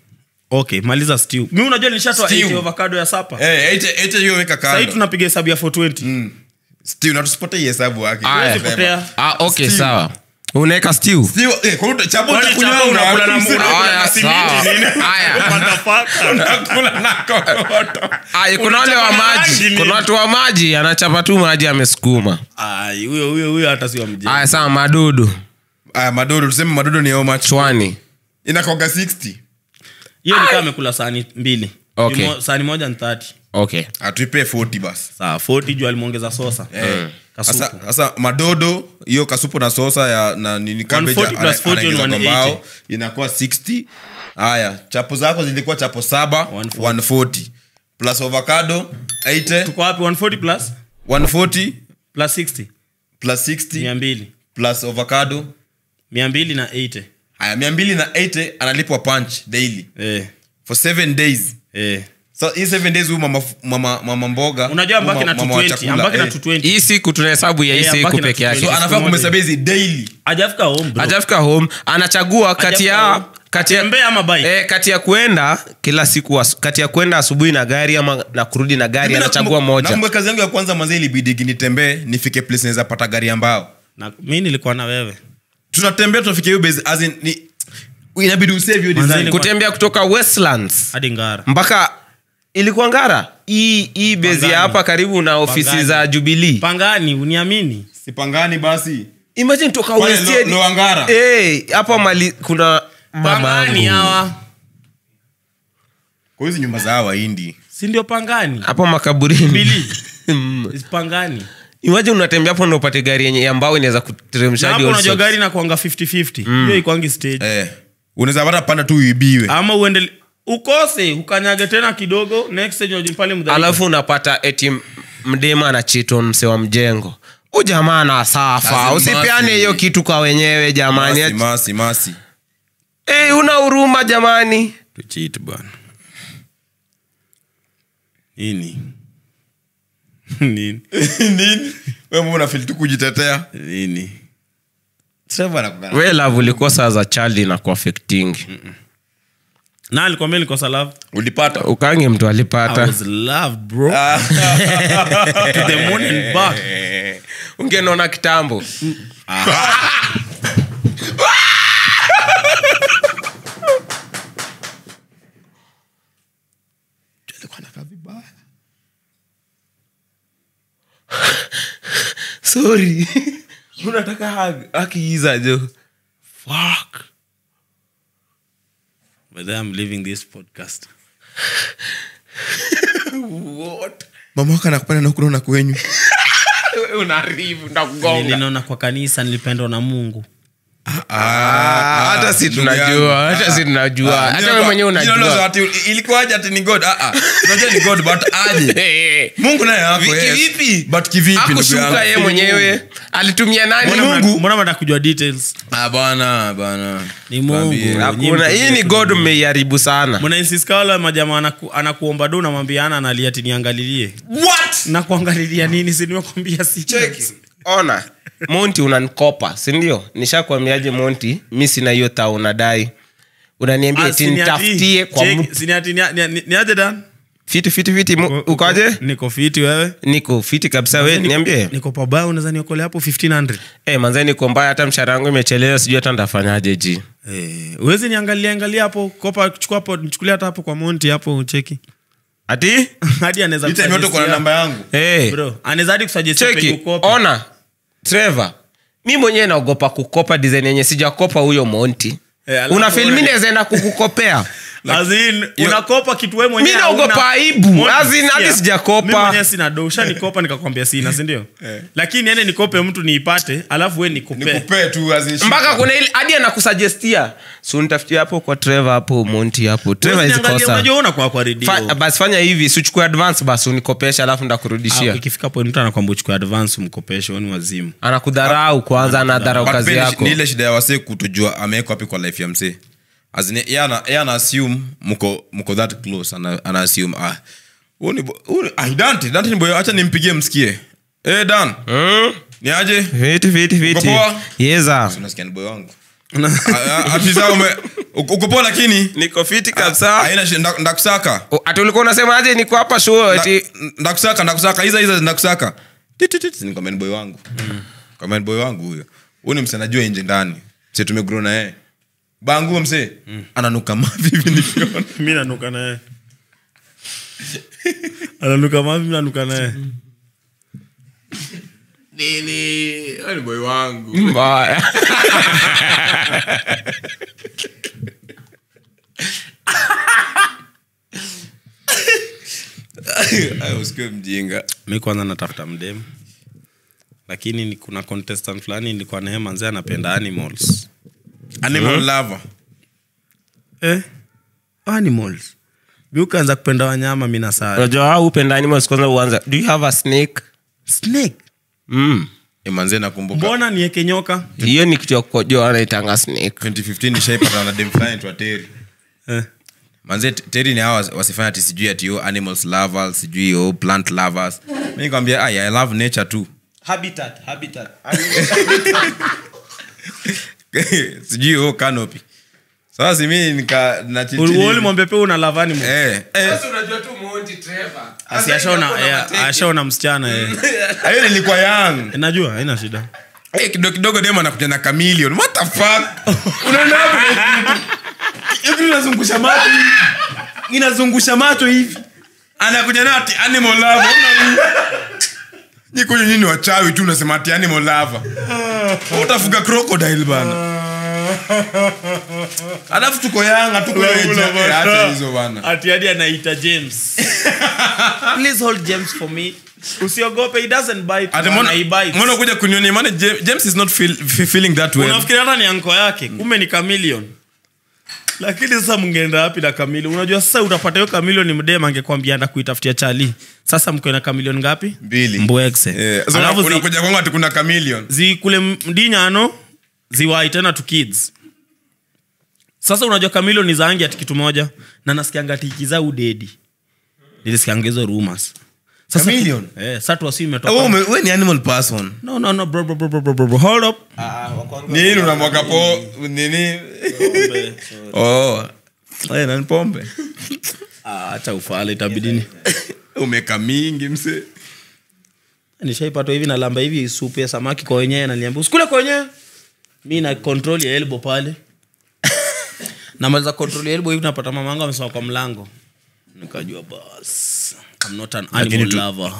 okay maliza stew mi unajua nilishatoa Stew. 80 avocado ya sapa Eh, ete- ete hiyo weka sahii kando tunapiga hesabu ya 420 Steve, na tusipate hii hesabu yake Aya. Sema. Potea. ah, okay Stew. sawa unaweka stew Steve, eh, kwa hiyo chapo Kwani utakunywa chapa na- unakula na mse- muna- Aya, na simiti sawa. nini? Aya. Motherfucker. unakula na kokoto. Aya, kuna wale wa Unachapa maji rangi kuna nini? watu wa maji anachapa tu maji amesukuma Ai, huyo huyo huyo hata sio mjeni aya sawa madudu aya madodo tuseme madodo ni how much chwani inakoga 60 hiyo nikaa amekula sahani mbili Okay. Mo- sahani moja ni 30 okay atuipe 40 basi saa 40 juu alimwongeza sosa Eh. Kasupu. Sasa- sasa madodo hiyo kasupu na sosa ya na nini cabbage 140 plus ana- 40 anaingiza ni kwa 180. mbao, inakuwa 60 haya chapo zako zilikuwa chapo saba 140. 140 plus avocado 80 tuko wapi 140 plus 140 plus 60 plus 60 200 plus avocado 200 na 80 haya 280 analipwa punch daily eh for 7 days eh so hii 7 days huyu mama, mama, mama mboga unajua ambaki huyu na mama wa 220 chakula, ambaki na eh. 220 hii siku tunahesabu ya hii Eh, siku abaki na peke yake so Siku anafaa moja. kumhesabu hizi daily hajafika home bro hajafika home anachagua kati Hajafika ya home. kati ya Atembee ama bike? eh, kati ya kwenda kila siku asu- kati ya kwenda asubuhi na gari ama na kurudi na gari Mimi anachagua nakumbuka- moja nakumbuka kazi yangu ya kwanza manze ilibidi nitembee nifike place naweza pata gari ambao na mi nilikuwa na wewe tunatembea tunafika hiyo base as in, ni inabidi usave hiyo Manze design ni- kutembea kutoka westlands hadi ngara mpaka ilikuwa ngara hii hii bezi Pangani. ya hapa karibu na ofisi Pangani. za jubilii pangani uniamini sipangani basi imagine toka Pale West Lo- End. Loangara. Eh, hapa mali kuna pangani mamangu. hawa kwa hizi nyumba za hawa hindi si ndio pangani hapa makaburini Bili. Mm. pangani imagine unatembea hapo ndo upate gari yenye ambao inaweza na kuteremsha hapo hadi all unajua sorts. gari nakuanga 50-50 hiyo ikwangi stage eh. unaweza pata panda tu uibiwe ama uende ukose ukanyage tena kidogo next stage unajua pale mdhaifu. alafu unapata eti mdema na chiton mse wa mjengo u jamaa na safa Lazima usipeane si- hiyo kitu kwa wenyewe jamani masi masi masi hey, una huruma jamani tuchit bwana nini nini nini wewe mbona unafeel tu kujitetea nini Trevor anakuwa- we love ulikuwa saa za child na kuafecting na alikwambia nilikosa love ulipata ukange mtu I alipata was loved bro to the moon and back ungenona kitambo sorry unataka hug akiiza jo fuck but then I'm leaving this podcast what mama wako anakupenda na kunaona kwenyu Wewe unaharibu ndakugonga nilinaona kwa kanisa nilipendwa na mungu Ah, hata si tunajua hata si tunajua hata wewe mwenyewe unajua ilikuwaje ati ni god Ah, ah. unajua ni god but aje Eh, mungu naye yako Vi- yes. kivipi? but kivipi ndugu akushuka yangu? yeye mwenyewe alitumia nani Mbona mna- Mungu. mbona mnataka kujua details Ah, bana bana Ni Mungu. Tuambie. hakuna hii ni god mmeiharibu sana mnainsiska wale majamaa anaku, anakuomba do namwambia ana analia ati niangalilie What? na kuangalilia nini si nimekwambia si ona monti unankopa sindio nishakwambiaje monti mi sina hiyo ta unadai unaniambia Ah, eti si ni ati- nitafutie kwa check, mtu si ni ati ni- ni- ni- ni aje Dan? fiti fiti fiti mu- ukoje niko fiti wewe niko fiti kabisa we niambie niko pabaya unaweza niokolea hapo 1500 Eh, manze niko mbaya hata mshahara wangu imechelewa sijui hata ndafanyaje ji Eh, uwezi niangalia angalia hapo kopa chukua hapo nichukulia hata hapo kwa monti hapo cheki ati hadi anaweza Hii time yote uko na kusuggestia- namba yangu hey. bro anaweza hadi kusuggestia penye cheki ukope. ona trevor mi mwenyewe naogopa kukopa design yenye sijakopa huyo monti Eh, alafu una filmi wewe- nawezaenda kukukopea As in, unakopa kitu wewe mwenyewe Mi naogopa hauna. aibu. Monty, As in, hadi sikia, sijakopa. mi mwenyewe sina do ushanikopa nikakwambia sina sindio lakini ende nikope mtu niipate alafu we nikupe nikupee tu as in shika. mpaka kuna ile hadi anakusugestia so nitafutia hapo kwa trevor hapo monti hapo trevor Huwezi hizi niangalia, kosa unajua una kwa kwa redio Fa, basi fanya hivi sichukue advance basi unikopesha alafu Ah, ndakurudishia ikifika point mtu anakwamba uchukue advance umkopeshe wewe ni wazimu anakudharau kwanza anadharau But kazi pia ni- yako ni ile shida ya wasee kutojua amewekwa wapi kwa life ya msee As in, yeye ana yeye ana assume mko mko that close ana, ana assume ah huyu ni bo- huyu ni- ah Dante Dante ni boy acha nimpigie msikie eh Dan Hmm? ni aje Fiti, fiti, fiti. Uko poa? Yeza. unasikia ni boy wangu afisa ume uko uko poa lakini niko fiti Ah, kabisa haina shi- nda- ndakusaka O, ati ulikuwa unasemaje niko hapa show ati Nda- ndakusaka ndakusaka hiza hiza ndakusaka Tititit, ni comment boy wangu comment boy wangu huyo huyu ni msee najua nje ndani msee tumegrow na yeye bangu msee ananuka mavi hivi nikiona mi nanuka naye ananuka mavi mi nanuka naye ni boy wangu mbaya Ayo, usikiwe mjinga mi kwanza natafuta mdemu lakini ni kuna contestant fulani nilikuwa naye manzee anapenda animals animal lover eh? animals mi ukaanza kupenda wanyama mi nasaa unajua au upenda animals kwanza uanza do you have a snake snake mm. Eh, manze nakumbuka mbona nieke nyoka hiyo ni kitu ya kukojoa anaitanga snake 2015 nishaipata na dem fulani twa teri eh. manze T- teri ni hawa wasifanya ati sijui ati yo animals lovers sijui yo plant lovers mi nikwambia ay i love nature too habitat habitat sijui yo canopy sasa simi nika na chill chill hivi. ulimwambia pia una lavani mo eh eh asi ashaona eh, ashaona msichana eh. ayo nilikuwa young Eh, najua haina shida Eh, kidogo kidogo dem anakuja na chameleon what the fuck unaenda hapo hivi inazungusha macho hivi inazungusha macho hivi anakuja na ati animal lover ni kwenye nini wachawi tu unasema ati animal lover utafuga crocodile bana alafu tuko yanga tuko acha hizo bana ati hadi anaita james please hold james for me usiogope he doesn't bite ati bana, mbona he bites. mbona kuja kunioni maana Ja- James is not feel, fe- feeling that well unafikiri hata ni anko yake kumbe ni kamilion lakini sasa mngeenda wapi na kamilion unajua sasa utapata hiyo kamilion ni mdema angekwambia anda kuitafutia chali sasa mko na kamilion ngapi mbili mbwekse Eh, so alafu zi, unakuja kwangu ati kuna chameleon zi kule mdinyano ziwai tena tu kids sasa unajua kamilion ni zaangi ati kitu moja na nasikianga ati ikiza udedi nilisikianga hizo rumors sasa Chameleon? eh, sasa tuwasi imetoka wewe ume- wewe ni animal person no no no bro bro bro bro bro, bro, bro. hold up nini unamwaga po nini oh Eh, na ni pombe Ah, acha ufala itabidini umeka mingi mse nishaipatwa hivi nalamba hivi supu ya samaki kwa wenyewe naliambia usikule kwa wenyewe mi na control ya elbo pale namaliza control ya elbo hivi napata mamangu amesema kwa mlango nikajua bas I'm not an animal lover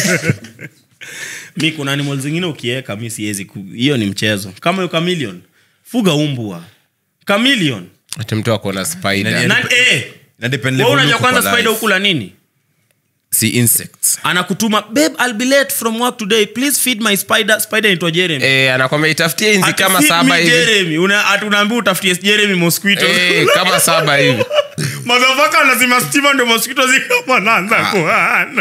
mi kuna animal zingine ukiweka mi siwezi ku- hiyo ni mchezo kama hiyo chameleon fuga umbwa chameleon ati mtu akona spider na, eh, na depend wewe level unajua uko kwanza kwa spider life. ukula nini si insects anakutuma babe I'll be late from work today please feed my spider spider inaitwa Jeremy eh, anakwambia itafutie inzi Ati kama feed saba me hivi Jeremy Una- ati unaambia utafutie Jeremy mosquito eh, kama saba hivi madhafaka lazima stima ndio mosquito zikama naanza kuana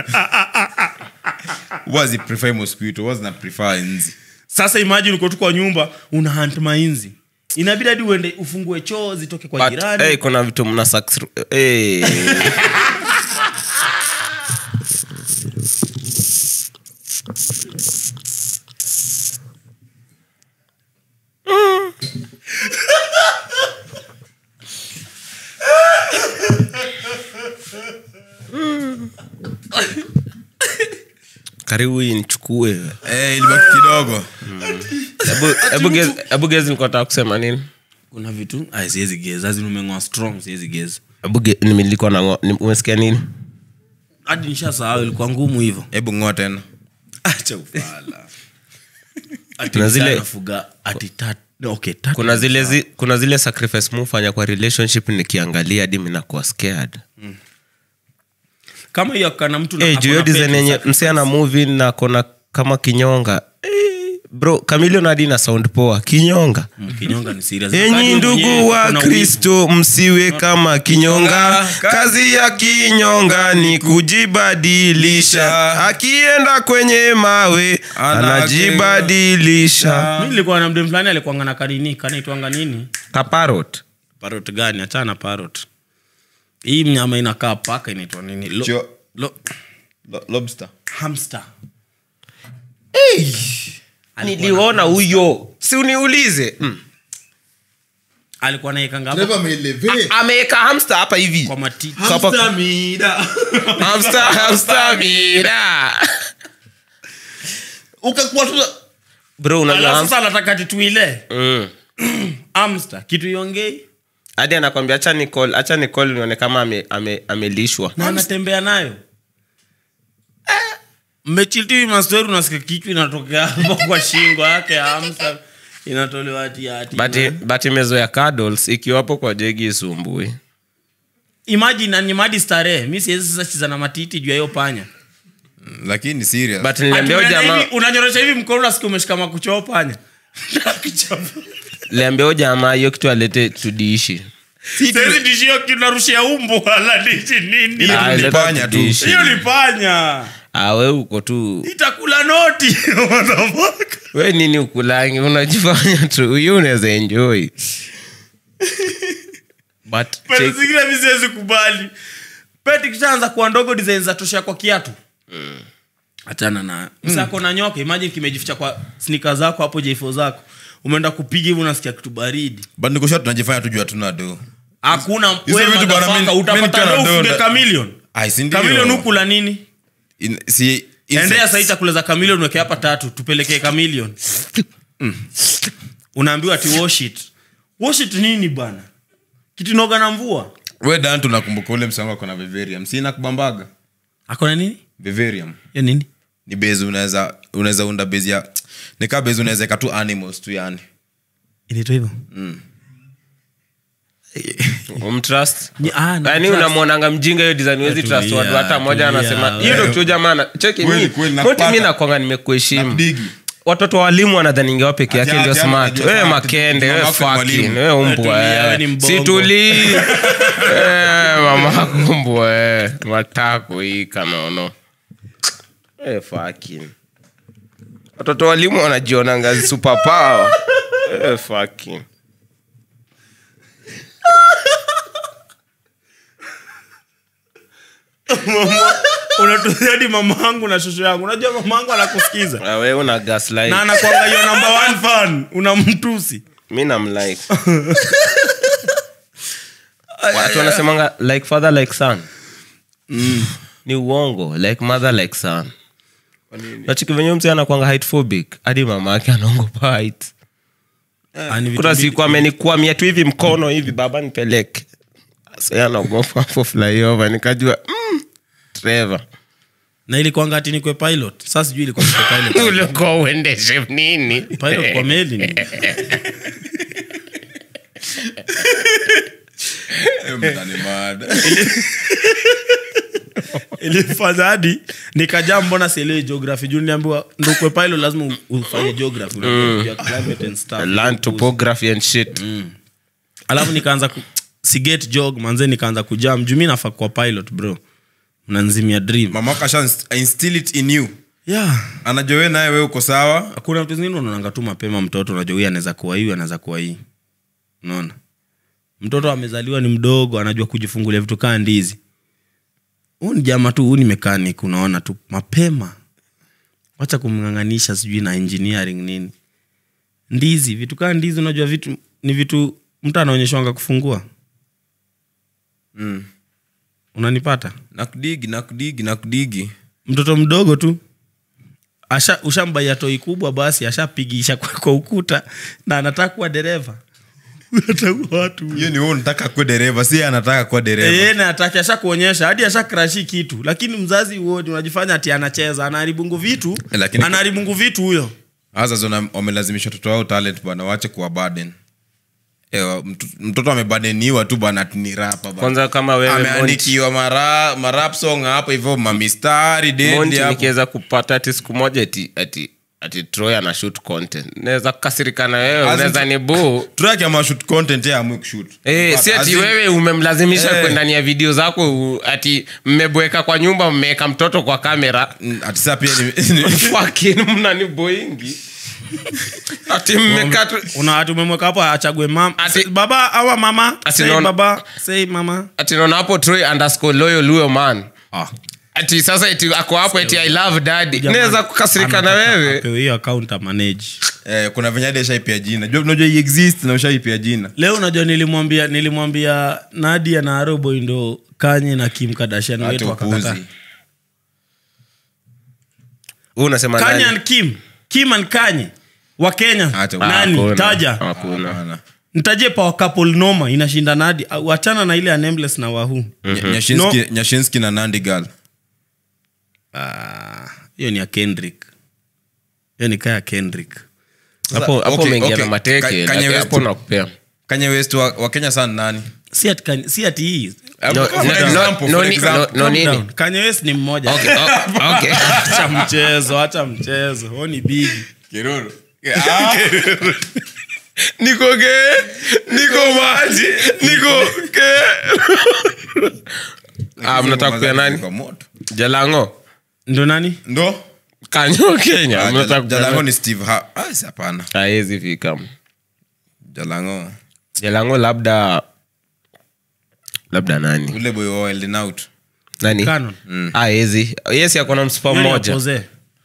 wazi prefer mosquito wazi na prefer nzi sasa imagine uko tu kwa nyumba una hunt mainzi inabidi hadi uende ufungue choo zitoke kwa But, jirani eh, kuna vitu mna sax- eh. karibu hii nichukue eh ilibaki kidogo Hebu- hebu guess- hebu gezi nilikuwa nataka kusema nini kuna vitu Ay, siwezi geza lazima umengoa strong siwezi geza Hebu ge- nimi- nilikuwa na ngo- ni- umesikia nini hadi nishasahau ilikuwa ngumu hivyo hebu ngoa tena acha ufala ati Kuna zile- msana fuga ati tat okay tat kuna zile zi, kuna zile sacrifice mufanya kwa relationship nikiangalia hadi minakuwa scared kama hiyo kana mtu na- hey, ako juu hiyo na design pet yenye sacrifice. msee ana movie na kona kama kinyonga hey, bro kamilion hadi na sound poa kinyonga Mm, kinyonga ni serious enyi Wakati mwenyewe ndugu wa kuna wivu. kristo msiwe kama kinyonga kazi ya kinyonga ni kujibadilisha akienda kwenye mawe anajibadilisha mi nilikuwa na mdem fulani alikuanga na kanini kanaitwanga nini kaparot parot gani achana parot hii mnyama inakaa paka inaitwa nini Lo, Cho- lo, Lo- lobster hamster niliona huyo si uniulize mm. alikuwa naekanga hapo Trevor ameelevate. ameweka hamster hapa hivi kwa matiti Hapa- Hamster mida. hamster hamster mira Ukakuwa tu bro unajua Alafu hamster sasa anataka tituile mm. amster kitu iongei hadi anakwambia acha nicall acha nicall nione kama ame, ame, amelishwa na anatembea nayo mmechiltivi mastori unasikia kichwa inatokea hapo kwa shingo yake ya amster inatolewa hati hati but but imezoea cuddles ikiwapo kwa jegi isumbui imagine animadi starehe mi siwezi sasa chiza na matiti juu ya hiyo panya lakini serious but niliambia huyo Ati unaenda jamaa hivi, unanyorosha hivi mkono nasikia umeshika makuchoo panya niliambia huyo jamaa hiyo kitu alete tudiishi saizi dishio kinarushia umbu wala dishi nini Ile Ah, tu ni leta panya tu. tudiishi. hiyo ni panya awe uko tu itakula noti What the fuck? we nini ukulangi unajifanya tu hiyo unaweza enjoy but Pete check, zingine mi siwezi kubali peti kishaanza kuwa ndogo design za toshea kwa kiatu hachana na msako na nyoka imagine kimejificha kwa snika zako hapo jfo zako umeenda kupiga hivi unasikia kitu baridi but nikusha tunajifanya tujua tuna do hakuna Hizo wewe vitu bwana, motherfucker, mimi- utapata mimi nikiwa na leo ufuge donda- chameleon Ai, si ndio? chameleon hukula nini In- si endea insects. sahii chakula za chameleon weke hapa tatu tupelekee chameleon unaambiwa ati wash it wash it nini bana kitu inoga na mvua we dan tunakumbuka ule msango ako na vivarium sina kubambaga akona nini vivarium ya nini ni base unaweza unaweza unda base ya nikaa base unaweza eka tu animals tu yani inaitwa hivyo umtrust Ni- ah, na yani trust. unamwonanga mjinga hiyo design huwezi Tulia, trust watu hata moja tulia, anasema wewe. hiyo ndo kitu jamana cheki Kweli, mi kweli, moti mi nakupata. nakwanga nimekuheshimu Nakudigi. watoto wa walimu wanadhaningi wao peke yake Ati- ndio ati- smart anajua wewe sana, makende ati- wewe mamako ni fucking mwalimu. wewe umbwa Tulia, wewe wewe. ni mbongo. situlii Eh, mamako mbwa wewe. matako hii kanono Eh, fucking watoto wa walimu wanajionanga super power Eh, fucking unatuzia hadi mama yangu na shosho yangu unajua mama yangu anakusikiza Ah, wewe una gaslight na anakwanga hiyo number one fan unamtusi mi namlike watu wanasemanga like father like son ni uongo like mother like son nachiki venye mse anakwanga hydphobic hadi mama yake anaongopa height Ah, ni vitu kuna mbili. siku amenikwamia tu hivi mkono hivi baba nipeleke Sasa anaogopa hapo flyover nikajua mm, Trevor na ilikuanga ati nikwe pilot sasa sijui ilikuwa nikwe pilot ulikuwa uendeshe nini pilot kwa meli ni Eh, mtani mad. ilifanya hadi nikajaa mbona sielewi geography juu niambiwa ndukwe pilot lazima u- ufanye geography unajua climate and stuff. land topography and shit alafu nikaanza ku, siget jog manze nikaanza kujam juu mi nafaa kwa pilot bro mnanzimia dream mamako asha instill it in you yeah anajua we naye we uko sawa kuna vitu zingine unaonanga tu mapema mtoto unajua huyu anaweza kuwa hii huyu anaweza kuwa hii unaona mtoto amezaliwa ni mdogo anajua kujifungulia vitu kaa ndizi huu ni jama tu huu ni mechanic unaona tu mapema wacha kumng'ang'anisha sijui na engineering nini ndizi vitu kaa ndizi unajua vitu ni vitu mtu anaonyeshwanga kufungua mm. unanipata nakudigi nakudigi nakudigi mtoto mdogo tu asha ushambaia toi kubwa basi ashapigisha kwa, kwa ukuta na anataka kuwa dereva Anataka watu hiyo ni wewe unataka kuwa dereva si yeye anataka kuwa dereva Eh, na ataki asha kuonyesha hadi asha krashi kitu lakini mzazi uoni unajifanya ati anacheza anaharibungu vitu Eh, lakini- anaharibungu vitu huyo hasa zona wamelazimisha watoto wao talent bwana wache kuwa burden Ewa, mtu- mtoto amebadeniwa tu bwana ati ni rapa bwana. kwanza kama wewe Monty, ameandikiwa mara marap song hapo hivyo mamistari dendi Monty hapo nikiweza kupata ati siku moja ati ati ati troy ana shoot content naweza kukasirika na wewe As in- unaweza ni buu track ama shoot content ya amwe kushoot Eh, But si as ati in- wewe umemlazimisha Eh. kwenda ndani ya video zako u- ati mmebweka kwa nyumba mmeweka mtoto kwa kamera Mm, ati saa pia ni- fucking mnani boingi ati mmekaa tu una ati umemweka hapo achague mam Ati- Say, baba awa mama Ati say naona- baba say mama ati naona hapo troy underscore loyal luyo man ah. ati sasa eti ako hapo eti i love daddy Jamaa naweza kukasirika na anataka wewe apewe hiyo account amanage eh, kuna venye hadi ashaipia jina Jua- unajua hii exist na ushaipia jina leo unajua nilimwambia nilimwambia nadia na aroboy ndo kanye na kim kadashan hata wetu wakakataa upuzi Wewe unasema kanye nani? and kim kim and kanye wa kenya Hata- nani Hakuna. taja Hakuna. Hapana. ntaje power couple noma inashinda nadi wachana na ile ya nameless na wahu Nya- Nyashinski- nyashinski na nandi gal Ah, hiyo ni ya kendrick hiyo ni kaa ya kendrick hapo hapo Okay, umeingia okay. na mateke Ka- Kanye lakini West- hapo nakupea kanye west wa, wa kenya sana nani si ati Kanye- si ati hii No, For no, example, no, for no, ni- example. no, no, nini? Calm down. Kanye West ni mmoja Okay, oh, okay. acha mchezo acha mchezo huo ni bigi niko ge niko maji niko ge ah mnataka kupea nani Kwa moto. jalango ndo nani ndo kanyo kenya Ah, mnataka Jala- kupea jalango nani? ni steve ha ah, si hapana haezi fika jalango jalango labda labda nani ule boy wa Wild 'N out nani Canon. haezi yes akona msipa Hiyo ni mmoja apoze.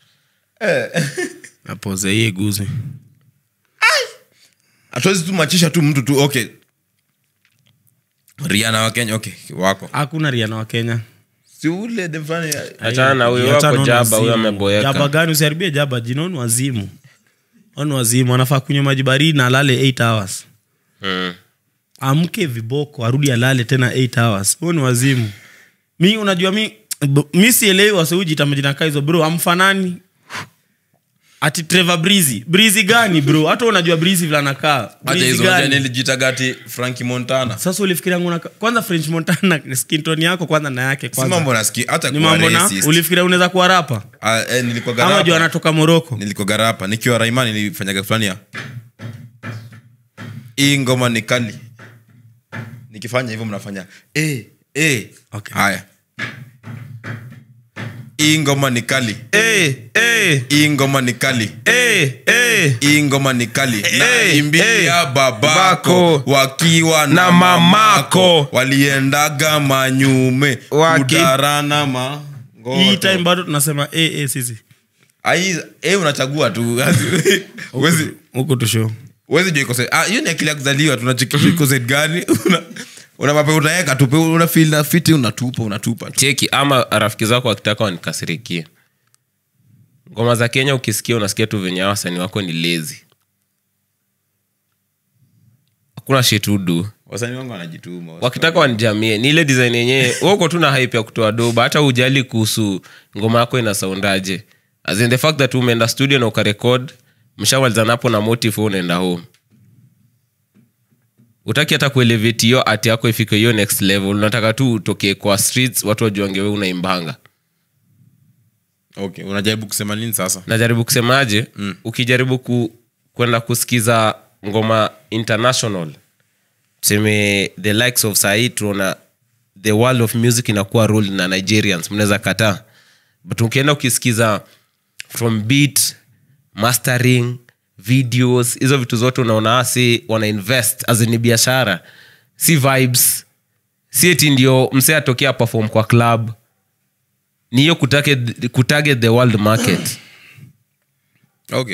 apoze hii guzi hatuwezi tu machisha tu mtu tu okay riana wa kenya okay wako hakuna riana wa kenya si ule dem fulani achana na huyo Achana wako na jaba huyo wazimu. ameboeka jaba gani usiharibie jaba jina ni wazimu oni wazimu anafaa kunywa maji baridi na alale 8 hours Mm. amke viboko arudi alale tena 8 hours huo ni wazimu mi unajua mi b- mi sielewi wasiujita majina kaa hizo bro amfanani ati trevor brizi brizi gani bro hata unajua brizi vile anakaa hata Breezy hizo gani? unajua nilijitagati franki montana sasa ulifikiria nguna kwanza french montana skinton yako kwanza na yake si kwanza mambo nasikia hata ni kuwa mambo na racist. ulifikiria unaweza kuwa rapa Ah, eh, nilikuwa ama juu garapa anatoka moroko nilikuwa garapa nikiwa raima nilifanyaga fulani ya hii ngoma ni kali nikifanya hivyo mnafanya eh, eh. Okay. haya hii ngoma ni kali Eh, eh, hii ngoma ni kali eh, eh. hii ngoma ni kali naimbia eh, babako bako, wakiwa na, na mamako mamako. waliendaga manyume Waki- kudarana ma hii time bado tunasema eh, eh, sisi Ai, eh, unachagua tu Huwezi- huku tusho huwezi jua iko set. Ah, hiyo ni akili ya kuzaliwa tunachekisha iko set gani una, una mape unaweka tupe una feel na fiti unatupa unatupa tu. cheki ama rafiki zako wakitaka wanikasirikie ngoma za kenya ukisikia unasikia tu venye hawa wasanii wako ni lezi hakuna shitudu wasanii wangu wanajituma wakitaka wanijamie ni ile design yenyewe wako tu na hype ya kutoa doba hata ujali kuhusu ngoma yako ina saundaje as in the fact that umeenda studio na ukarekod mshawalizanapo na motive wewe unaenda home utaki hata kuelevate hiyo ati yako ifike hiyo next level unataka tu utokee kwa streets watu wajuange we unaimbanga okay unajaribu kusema nini sasa najaribu kusemaje mm. ukijaribu ku, kwenda kusikiza ngoma international tuseme the likes of sahii tunaona the world of music inakuwa rule na nigerians mnaweza kataa but ukienda ukisikiza from beat mastering videos hizo vitu zote unaona asi wana invest as ni biashara si vibes si eti ndio msee atokea perform kwa club ni hiyo kutarget, kutarget the world market okay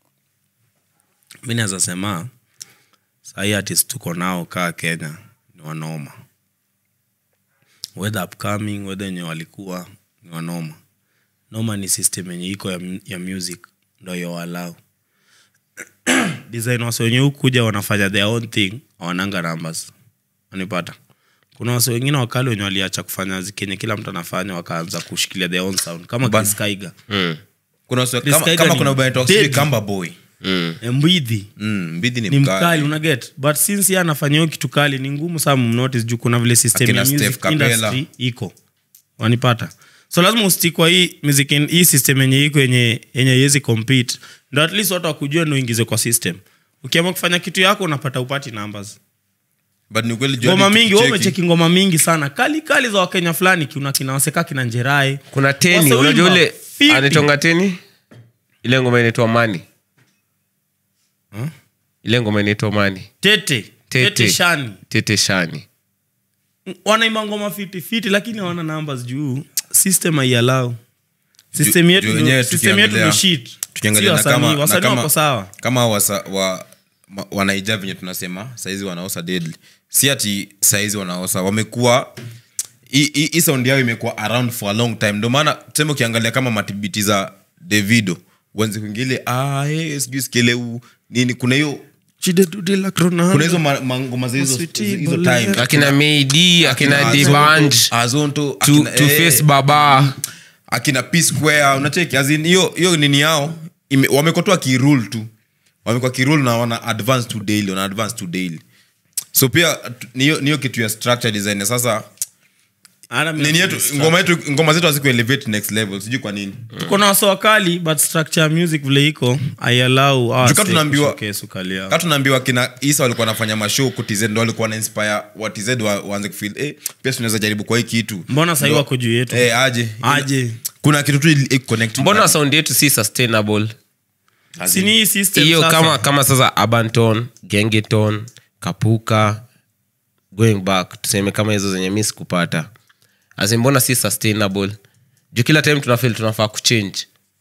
mi naweza sema sahii artist tuko nao kaa kenya ni wanoma whether upcoming whether wenye walikuwa ni wanoma noma ni system yenye iko ya, mu- ya music ndo yowalau design wase wenye hukuja wanafanya their own thing awananga numbers wanipata kuna wase wengine wakali wenye waliacha kufanya zi- kenye kila mtu anafanya wakaanza kushikilia their own sound kama Ban- Chris Kaiga mm. kuna wase- Chris kama, Kaiga kama ni kuna ubaya talk, dead. sijui kamba boy Mm. mbidhi mm, mbidhi ni, ni mkali, mkali unaget but since ye anafanya hiyo kitu kali ni ngumu sana mnotice juu kuna vile system Akina ya Steph music Kapela. industry iko wanipata so lazima ustik kwa hii music in- hii system yenye iko yenye yenye iwezi compete ndo at least watu wakujua ndo uingize kwa system ukiamua kufanya kitu yako unapata upati numbers but ni ukweli jua ngoma ni mingi wewe tukicheki. umecheki ngoma mingi sana kali kali za wakenya fulani kuna kina waseka kina njerai kuna teni Wase unajua wimba ule fiti. anatonga teni ile ngoma inaitwa mani ile ngoma inaitwa mani tete tete, Tete. shani tete shani wanaimba ngoma fiti fiti lakini hawana numbers juu system aialau system Ju- yetu ju- ndo- wenyewe system yetu tukiangalia- ndo shit tukiangalia Si na wasanii, kama- na wasanii kama- wako sawa kama wasa, wa, ma- wanaija venye tunasema saizi wanaosa deadly si ati saizi wanaosa wamekuwa hii- hii hii sound yao imekuwa around for a long time ndio maana tuseme ukiangalia kama matibiti za davido uanze kuingile ah, hey, sijui skeleu nini kuna hiyo kuna hizo ma- mangoma za hizo Sweetie hizo Bolero. time akina meidi akina Azonto- dibanj Azonto, to, akina- to eh, face baba akina p square unacheki as in hiyo hiyo nini yao ime- wamekuwa tu wakirule tu wamekuwa kirule na wana advance to daily wana advance to daily so pia tu- ni hiyo- ni hiyo kitu ya structure design ya sasa Hata mimi nini yetu nafikiri ngoma yetu ngoma zetu haziku elevate next level sijui kwa nini tuko na waso wakali but structure ya music vile iko aialau Tuka tunaambiwa- ukali yao ka tunaambiwa kina isa walikuwa wanafanya mashow ku tz ndo walikuwa na inspire wa tz wa, waanze kufeel eh, pia tunaweza jaribu kwa hii kitu mbona sahii Ndo- wako juu yetu eh, aje aje kuna kitu tu ili- ili connect mbona sound yetu si sustainable As in- sini hii system hiyo sasa. kama kama sasa abanton gengeton kapuka going back tuseme kama hizo zenye mi sikupata As in, mbona si sustainable juu kila time tunafil tunafaa kuchange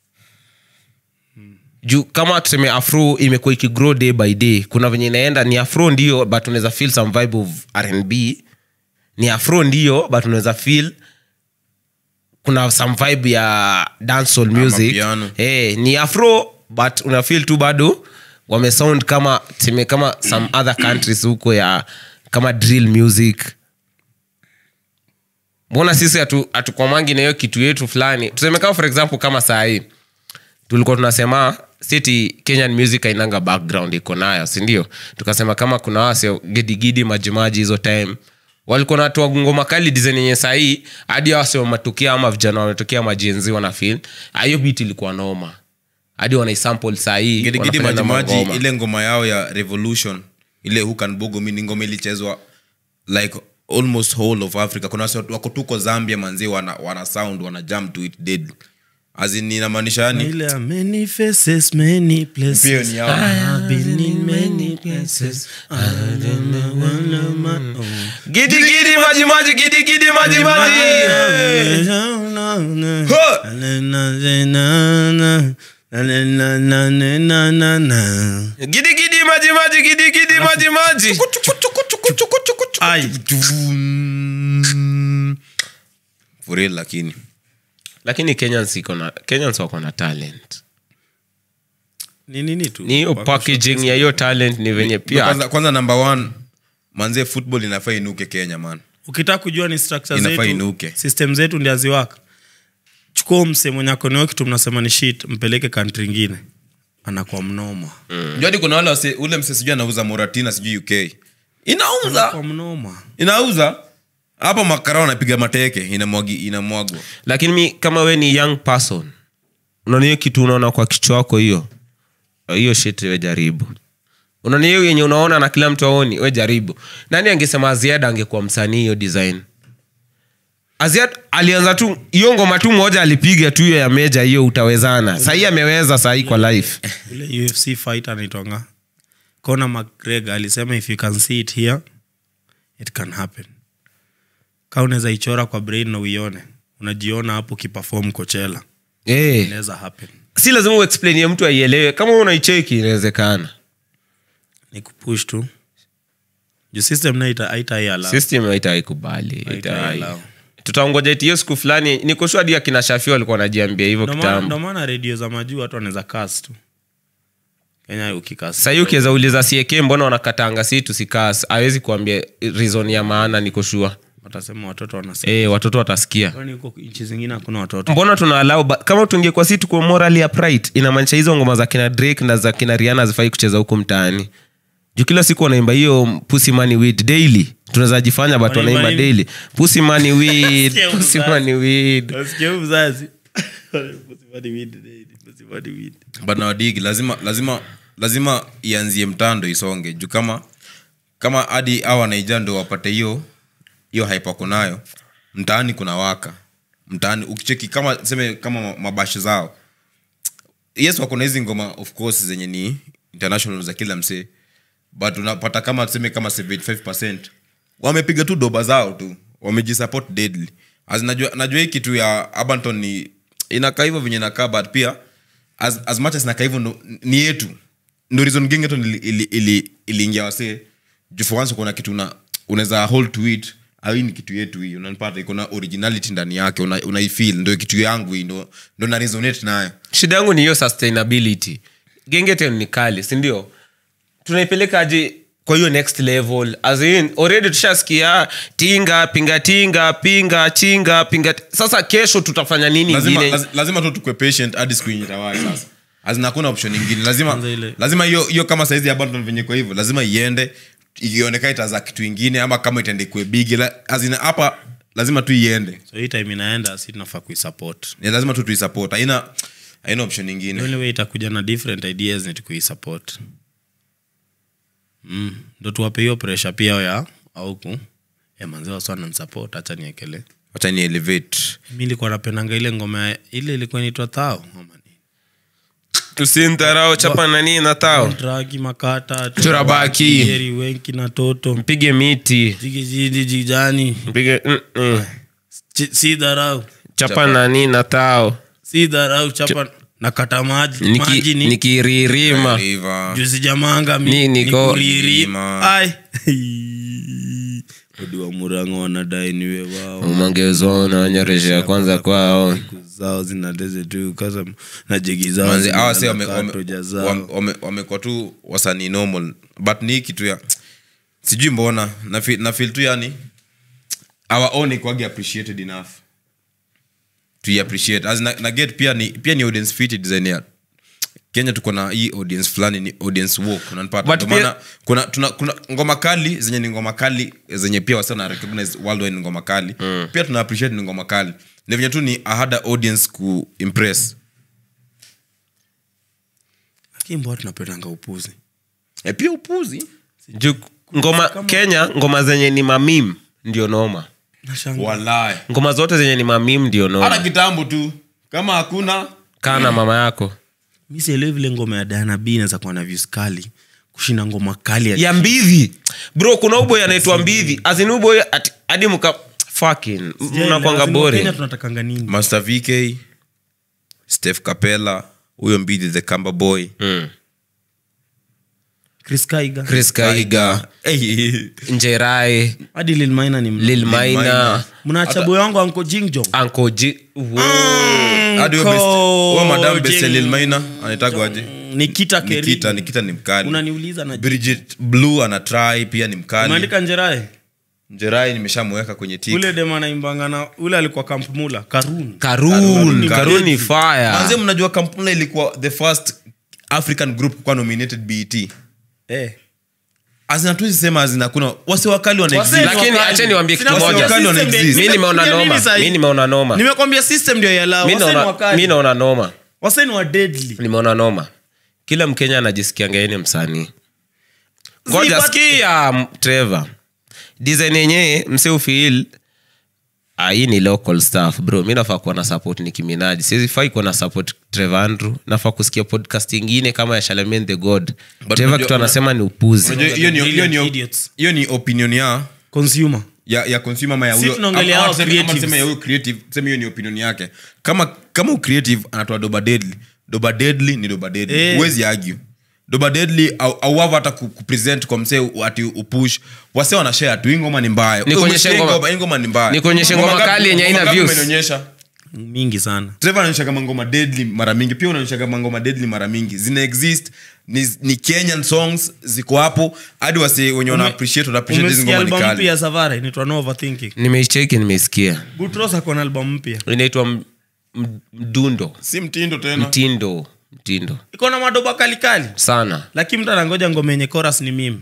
juu kama tuseme afro imekuwa ikigrow day by day kuna venye inaenda ni afro ndio but unaweza feel some vibe of rnb ni afro ndio but unaweza feel kuna some vibe ya dancehall music piano. hey, ni afro but unafil tu bado wamesound kama tuseme kama some other countries huko ya kama drill music mbona sisi hatu- hatukwamangi na hiyo kitu yetu fulani tuseme kama for example kama sahii tulikuwa tunasema siti kenyan music ainanga background iko nayo sindio tukasema kama kuna wase gidigidi majimaji hizo time walikuwa natoa ngoma kali design yenye sahii hadi wase wametokea ama vijana wametokea majenzi wanafil hiyo bit ilikuwa noma hadi wanaisample sahii gidigidi wanafanya na majimaji mangoma. ile ngoma yao ya revolution ile hukanbogo mi ni ngoma ilichezwa like almost whole of africa kuna wasi wako tuko zambia manzi wana, wana sound wana jam to it dead azin inamaanisha yani ile ya many faces many places Pia ni yao. I have been in many places I don't know one of my own. gidigidi majimaji gidigidi majimaji gidigidi majimaji gidigidi majimaji Ai. for real lakini lakini kenyans iko na kenyans wako na talent ni nini tu ni hiyo packaging ya hiyo talent ni venye pia kwanza, kwanza number one manzie football inafaa inuke kenya man ukitaka kujua ni structure Inafaa zetu inuke. system zetu ndi aziwaka chukua mse mwenye akoneo kitu mnasema ni shit mpeleke kantri ingine anakuwa mnoma mm. jadi kuna wale wase, ule mse sijui anauza moratina sijui uk inauza kwa mnoma inauza hapo makara wanapiga mateke inamwagi inamwagwa lakini mi kama we ni young person unaona hiyo kitu unaona kwa kichwa wako hiyo hiyo shit we jaribu unaona hiyo yenye unaona na kila mtu aoni we jaribu nani angesema aziad angekuwa msanii hiyo design aziad alianza tu hiyo ngoma tu moja alipiga tu hiyo ya meja hiyo utawezana sahii ameweza sahii kwa life ule ufc fight anaitwanga Conor mcgregor alisema if you can see it here it can happen ka unaweza ichora kwa brain na uione unajiona hapo ukipafom kochela hey. inaweza happen si lazima uexplainie mtu aielewe kama unaicheki inawezekana ni kupush tu juu system na ita aitaiala system haitaikubali Haitaiallow. tutaongoja iti hiyo siku fulani nikoshua hadi akina shafi walikuwa wanajiambia hivyo ndo maana- ndo kitambo maana redio za majuu watu wanaweza kas tu kenya ukikas sahii ukiweza uliza sieke mbona wanakatanga si tusikas awezi kuambia reason ya maana nikoshua watasema watoto wanasema e, watoto watasikia kwani huko nchi zingine hakuna watoto mbona tunaalau kama tungekuwa si tuko morally upright inamaanisha hizo ngoma za kina drake na za kina riana zifai kucheza huku mtaani juu kila siku wanaimba hiyo pussy money weed daily tunaweza jifanya but Wanaimba wanaimba nini? daily pussy money weed Sikia pussy mzazi. money weed Nasikia huyu mzazi Pusibadi weed, eh, pusibadi weed. but nawadigi lazima lazima lazima ianzie mtando isonge juu kama kama hadi awa naija ndo wapate hiyo hiyo haipako nayo mtaani kuna waka mtaani ukicheki kama seme kama ma- mabashi zao yes wako na hizi ngoma of course zenye ni international za kila msee but unapata kama tuseme kama 75 wamepiga tu doba zao tu wamejisupport deadly As najua, najua hii kitu ya abanton ni inakaa hivyo venye inakaa but pia as, as much as inakaa hivyo ndo- ni yetu ndo reason gengeton iliingia ili, ili, iliingia wasee juu for once kuna kitu una, unaweza hold to it au hii ni kitu yetu hii unanipata iko na originality ndani yake una, unaifeel ndo kitu yangu hii ndo, ndo na resonate nayo shida yangu ni hiyo sustainability gengeten ni kali sindio tunaipeleka aje kwa hiyo next level as in already tushasikia tinga pinga tinga pinga chinga pinga sasa kesho tutafanya nini lazima, ingine laz, lazima tu tukwe patient hadi siku yenye itawai sasa azina hakuna option ingine lazima Kwanza ile- lazima hiyo hiyo kama saizi ya Abandon venye kwa hivyo lazima iende ikionekana itaza kitu ingine ama kama itaende kue bigi la, azina hapa lazima tu iende so hii time inaenda si tunafaa kuisupport Ni lazima tu tuisupport haina haina option the ingine only way itakuja na different ideas ni tukuisupport mm. ndo tuwape hiyo pressure pia ya auku manzi waswana nsupport hacha niekele wacha ni elevate mi ilikuwa napendanga ile ngoma ya- ile ilikuwa inaitwa tao ama nini? tusintarao chapa nani na tao Dragi makata Turabaki. Yeri, wenki na toto mpige miti jigijidi jijani mpige mm, mm. Chi- si dharau chapa nani na tao si dharau chapa na kata maji maji Niki- ni nikiririma River. juzi jamanga mi- Ni- niko- nikuriri. Lima. Ai. odi wa murango wanadai niwe wao umangezona wanyoreshea kwanza kwao Siku zao zinateze tu kasa na jegi zao Manzi, zina hawa si wame- na wame- katoja zao. wame- wame- wamekuwa tu wasanii normal but ni hii kitu ya sijui mbona na feel, na feel tu yani our own ikwagi appreciated enough to appreciate as na, na get pia ni pia ni audience fit design ya kenya tuko na hii audience fulani ni audience walk unanipata But Ndio pia- maana kuna, tuna, kuna ngoma kali zenye ni ngoma kali zenye pia wasa na recognize worldwide ni ngoma kali mm. pia tuna appreciate ni ngoma kali ni venye tu ni a harder audience ku impress lakini mbona tunapendanga upuzi e pia upuzi juu ngoma kenya ngoma zenye ni mamim ndio noma nashanga walai ngoma zote zenye ni mamim ndio hata noma kitambo tu kama hakuna kaa na mama yako mi sielewi vile ngoma ya Diana B inaweza kuwa na views kali kushinda ngoma kali ya ya mbidhi bro kuna uboy anaitwa mbidhi azinuboy hadi mka fucking mnakwanga Kenya bore tunatakanga nini master vk steph capella huyo mbidi the kamba boy mm. Chris Kaiga chris kaiga hey. njerai hadi Lil Maina ni mna- lil maina Maina. mnaacha boy wangu anko Jingjong anko ji hadi huyo best- huyo madam best Jing- lil maina anaitagwaje Nikita Kering. nikita nikita ni mkali unaniuliza na bridget blue ana try pia ni mkali umeandika njerae njerai nimeshamweka kwenye tik ule dem anaimbanga na ule alikuwa kamp mula karun karun karun ni manze fire mnajua kampuni ilikuwa the first african group kuwa nominated bet eh. azinatuzi sema azina kuna wase wakali wana Wase exist. lakini wakali. acheni niwaambie kitu Sina moja wakali wana system exist. ndio- mi nimeona Nimekuambia noma nini sahi? mi nimeona noma nimekwambia system ndio yalao Mi waseni naona- mi wakali naona noma waseni wa deadly nimeona noma kila mkenya anajisikianga yeye ni msanii ngoja but- sikia m- trevor design yenyewe mse ufil ah, hii ni local staff bro mi nafaa kuwa na support ni kiminaji sizifai kuwa na support trevor andrew nafaa kusikia podcast ingine kama ya shalamen the god But trevor unajua- kitu anasema ni upuzi Unajua, hiyo ni- hiyo ni- Idiots. hiyo ni opinion ya consumer ya, ya consumer ama ya Si huyo tunaongelea ama- hao ama tuseme- ama creatives. tuseme ya huyo creative tuseme hiyo ni opinion yake kama kama creative anatoa doba deadly doba deadly ni doba deadly Eh. huwezi argue doba deadly au au wava hata ku- kupresent kwa msee ati upush wase wanashare tu hii ngoma ni mbaya Nikuonyeshe Hii ngoma- hii ngoma ni mbaya nikuonyeshe ngoma ngapi- kali yenye haina ngoma ngapi views? umenionyesha mingi sana Trevor anaonyesha kama ngoma deadly mara mingi pia unaonyesha kama ngoma deadly mara mingi zina exist ni, ni kenyan songs ziko hapo hadi wase wenye wana appreciate wana appreciate hizi umesikia ngoma ni album mpya kali ya savara inaitwa no overthinking nimeicheki nimeisikia butros ako na album mpya inaitwa m- m- mdundo si mtindo tena mtindo mtindo iko na madoba kalikali sana lakini mtu anangoja ngoma yenye chorus ni mim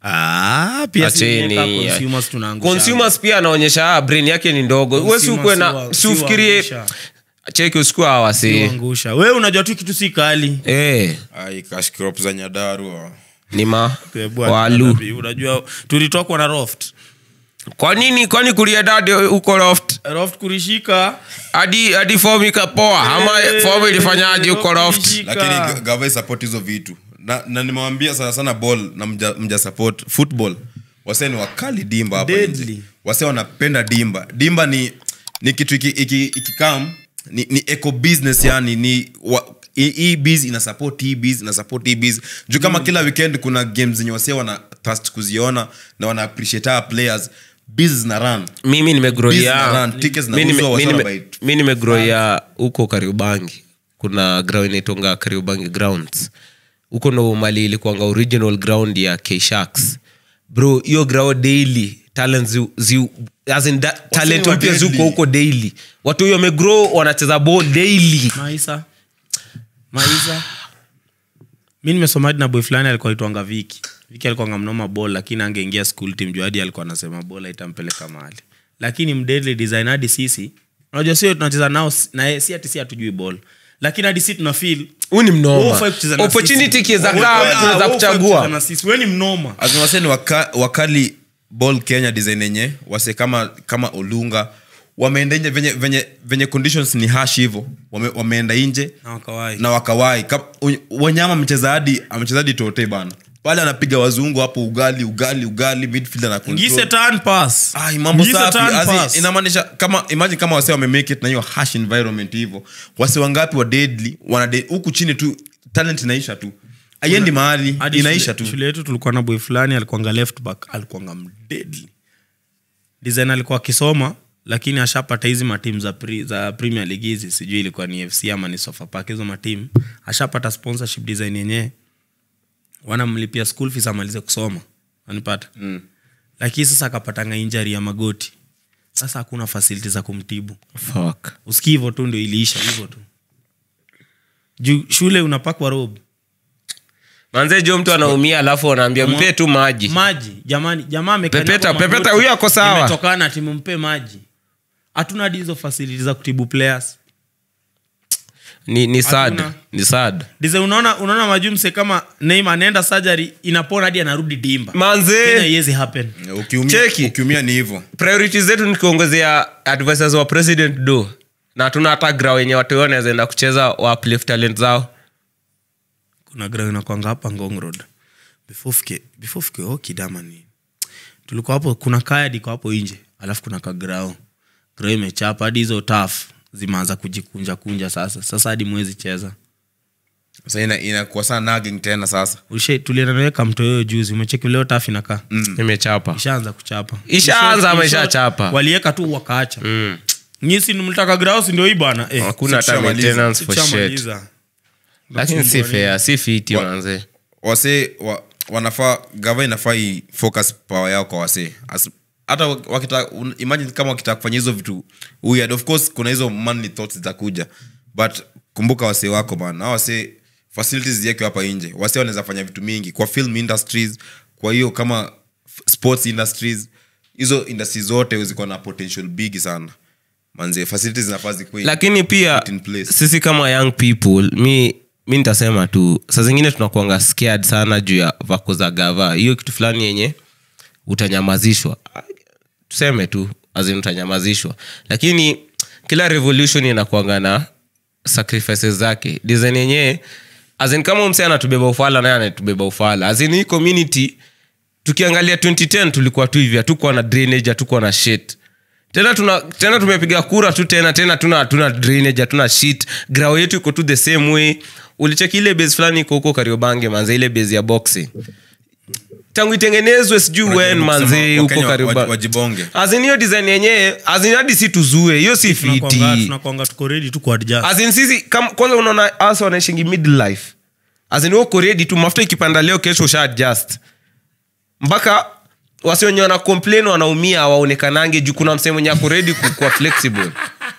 ah, pia sisi Acheni, wenyewe ya. kama consumers tunaangusha. consumers pia anaonyesha ah, brain yake ni ndogo we Consumers siukwe si na wa- si siufikirie waangusha. cheki usikue awasi Kuangusha. wewe unajua tu kitu si kali eh, ai cash crop za nyadarua ni ma Eh, bwana, walu nabii, unajua tulitokwa na roft kwa nini kwani kulia dade huko loft roft kurishika hadi hadi fomu ikapoa ama Eh, fomu ilifanyaje huko loft kurishika. lakini gava support hizo vitu na, na nimewambia sana sana ball na mja, mja support football wase ni wakali dimba hapa Deadly. nje wase wanapenda dimba dimba ni ni kitu iki, iki, ikikam ni, ni eco business yani ni wa, hii- hii biz ina support hii biz ina support hii biz juu kama kila weekend kuna games zenye wasee wana trust kuziona na wana appreciate our players biz zina run mimi Biz nimegroia zina run, tickets mi nime- zinauzwa, mi wasee nime- wanabuy mi nimegroia huko kariubangi kuna ground inaitonga kariubangi grounds huko ndo mali ilikuanga original ground ya kshaks bro hiyo ground daily talent zi, zi, as in da, talent wa mpya deadly. zuko huko daily watu hiyo wamegrow wanacheza ball daily maisa maisa mi nimesoma hadi na boy fulani alikuwa itwanga viki viki alikuanga mnoma bol lakini angeingia school team juu hadi alikuwa anasema bol itampeleka mahali lakini mdeadly design hadi sisi unajua sio tunacheza nao s- na yeye, si ati si hatujui ball lakini hadi si tuna feel huu ni wewe mnoma hufai kucheza na opportunity sisi. ikiweza Wewe- kaa wewe- tunaweza wewe hufai kucheza kuchagua na sisi wewe ni mnoma azinawase ni waka, wakali ball kenya design yenye wase kama kama olunga wameenda nje venye, venye, venye conditions ni hash hivo wame, wameenda nje na wakawai na wakawai Kap- u- wanyama amecheza hadi amecheza hadi tote bana pale anapiga wazungu hapo ugali ugali ugali midfield ana control. ngise turn pass Ai, mambo Ngise safi turn As in, pass. inamaanisha kama imagine kama wase wamemake it na hiyo hash environment hivyo wase wangapi wa deadly wana de- huku chini tu talent inaisha tu aiendi mahali Hadi inaisha shule- tu shule yetu tulikuwa na boy fulani alikuanga left back alikuanga mdeadly design alikuwa akisoma lakini ashapata hizi matimu za, pre, za premier league hizi sijui ilikuwa ni fc ama ni sofapak hizo matimu ashapata sponsorship design yenyewe wanamlipia school fees amalize kusoma anipata mm. lakini sasa akapatanga injari ya magoti sasa hakuna fasiliti za kumtibu Fuck. usikii hivo tu ndio iliisha hivo tu juu shule unapakwa rob manze jo mtu anaumia alafu anaambia mpe tu maji maji jamani jamaa amekalia Pepeta, kwa magoti. pepeta, huyo ako sawa. Imetokana timu mpe maji hatuna hadi hizo fasiliti za kutibu players ni, ni sad Hatuna. ni sad dize unaona unaona majumse kama neima anaenda surgery inapona hadi anarudi dimba Kenya manze haiwezi happen ukiumia, Cheki. ukiumia ni hivyo priority zetu ni kuongezea advisors wa president do na tuna hata gra wenye watu wanaweza enda kucheza wa uplift talent zao kuna grau inakwanga hapa ngong road before fike before fike okidama ni tulikuwa hapo kuna kaya diko hapo nje alafu kuna kagrao grau imechapa hadi hizo taf zimeanza kujikunja kunja sasa sasa hadi mwezi cheza sasa ina- inakuwa sana nagging tena sasa Ushe- tulienda naweka mtoyoyo juzi umecheki leo taf inakaa imechapa ishaanza kuchapa Ishaanza ama In short, ishachapa? walieka tu wakaacha Mm. nyisi mlitaka grausi ndio hii bwana eh, hakuna hata Tushamaliza. maintenance for shit tushamaliza. lakini si fair si fiti Wa- manze wase wa, wanafaa gava inafaa i focus power yao kwa wase As- hata wakita un- imagine kama wakitaka kufanya hizo vitu weird of course kuna hizo manly thoughts zitakuja but kumbuka wase wako bana Hao wase facilities ziwekwe hapa nje wase wanaweza fanya vitu mingi kwa film industries kwa hiyo kama f- sports industries hizo industries zote ziko na potential big sana manze facilities zinafaa zikuwe lakini pia put in place. sisi kama young people mi mi nitasema tu saa zingine tunakuanga scared sana juu ya vako za gava hiyo kitu fulani yenye utanyamazishwa tuseme tu azin utanyamazishwa lakini kila revolution inakuanga na sacrifices zake design yenyewe azin kama mse anatubeba ufala naye anatubeba ufala azin hii community tukiangalia 2010 tulikuwa tu hivi hatukuwa na drainage hatukuwa na shit tena tuna tena tumepiga kura tu tena tena tuna tuna drainage hatuna shit grao yetu iko tu the same way ulicheki ile base fulani iko huko kariobange manze ile base ya boxing tangu itengenezwe sijui wen manze huko Wakenya wa- kariobange wajibonge azin hiyo design yenyewe azin hadi si tuzue hiyo si Tunakuanga- fiti tunakuanga tuko ready tu kuadjust azin sisi kam, kwanza unaona hasa wanaishingi midlife azin uko ready tu mafuta ikipanda leo kesho usha adjust mpaka wasi wenye wana complain wanaumia waonekanange juu kuna msee mwenye ako ready kukuwa flexible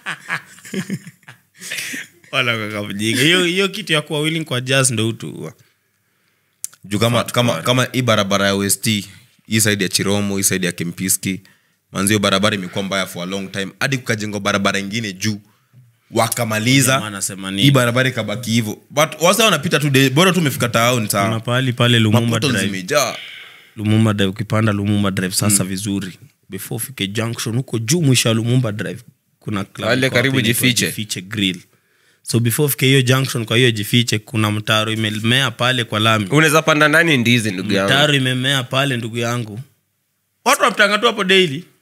Wala kaka mjinga. hiyo hiyo kitu ya kuwa willing kuadjust ndo utu juu kama, kama, kama hii barabara ya west hii side ya chiromo hii side ya kempiski manzio barabara imekuwa mbaya for a long time hadi kukajengwa barabara ingine juu Jamaa wakamaliza anasema nini? hii barabara ikabaki hivyo but wasa wanapita tu de- bora tu umefika town kuna sawa pahali pale lumumba mapoto drive zimejaa lumumba drive ukipanda lumumba drive sasa vizuri before ufike junction huko juu mwisho ya lumumba drive kuna club Wale iko karibu hapo inaitwa Jifiche. jifiche grill so before ufike hiyo junction kwa hiyo jifiche kuna mtaro imemea pale kwa lami unaweza panda ndani ndizi ndugu yangu mtaro imemea pale ndugu yangu watu wapitanga tu hapo daily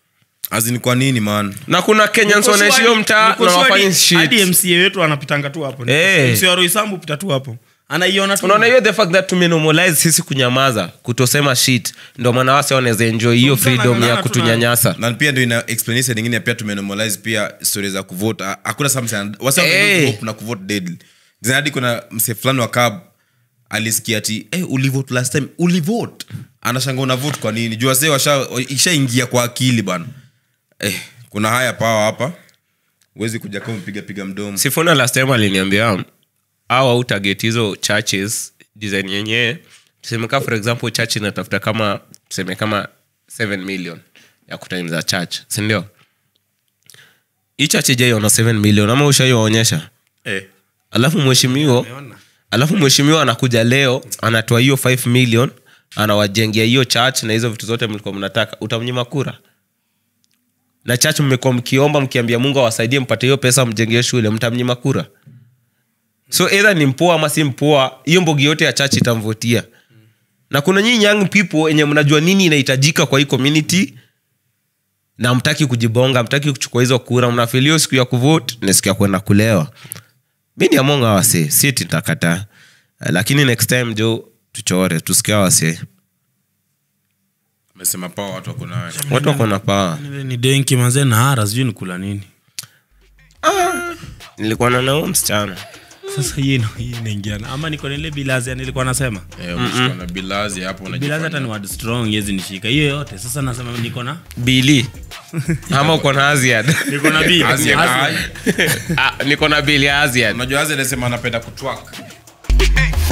azini kwa nini man na kuna kenyans wanaishi hiyo mtaa na wafanyi hadi shit mca wetu anapitanga tu hapo Eh. mca wa roisambu pita tu hapo anaiona tu unaona hiyo the fact that tumenormalize sisi kunyamaza kutosema shit ndo maana wase wanaweza enjoy hiyo Mtu freedom anang'ang'ana ya tu kutunyanyasa na pia ndio ina explanation nyingine pia tumenormalize pia stories za kuvote Ha- hakuna saa mse ana- wasa Eh. hey. na kuvote deadly zinadi kuna mse fulani wa cab alisikia ati hey, ulivote last time ulivote anashanga una vote kwa nini juu wase washa ishaingia kwa akili bana eh, kuna haya pawa hapa huwezi kuja kama mpiga piga mdomo sifuna last time aliniambia au au target hizo churches design yenyewe tuseme ka for example church inatafuta kama tuseme kama 7 million ya kutimiza church sindio hii church ijaiona 7 million ama ushaiwaonyesha Eh. alafu mheshimiwa Nimeona. alafu mheshimiwa anakuja leo anatoa hiyo 5 million anawajengia hiyo church na hizo vitu zote mlikuwa mnataka utamnyima kura na church mmekuwa mkiomba mkiambia mungu awasaidie mpate hiyo pesa mjengee shule mtamnyima kura so either ni mpoa ama si mpoa hiyo mbogi yote ya church itamvotia na kuna nyinyi young people enye mnajua nini inahitajika kwa hii community na mtaki kujibonga mtaki kuchukua hizo kura mnafilio siku ya kuvote ni siku ya kwenda kulewa mi ni amonga wase si titakataa lakini next time jo tuchore tusikia wase amesema pawa watu wako nayo watu wako na paa Ile ni denki mazee na hara sijui ni kula nini nilikuwa na nao msichana sasa hii ina- hii inaingiana ama niko na ile bilazi ya nilikuwa nasema eh, umeshikwa na bilazi hapo bilazi unajifanya- hata ni word strong yezi nishika hiyo yote sasa nasema niko na bili ama uko na aziad niko na bili Azi- Azi- ai. Ah, niko na bili ya aziad unajua azi anasema anapenda kutwak Hey,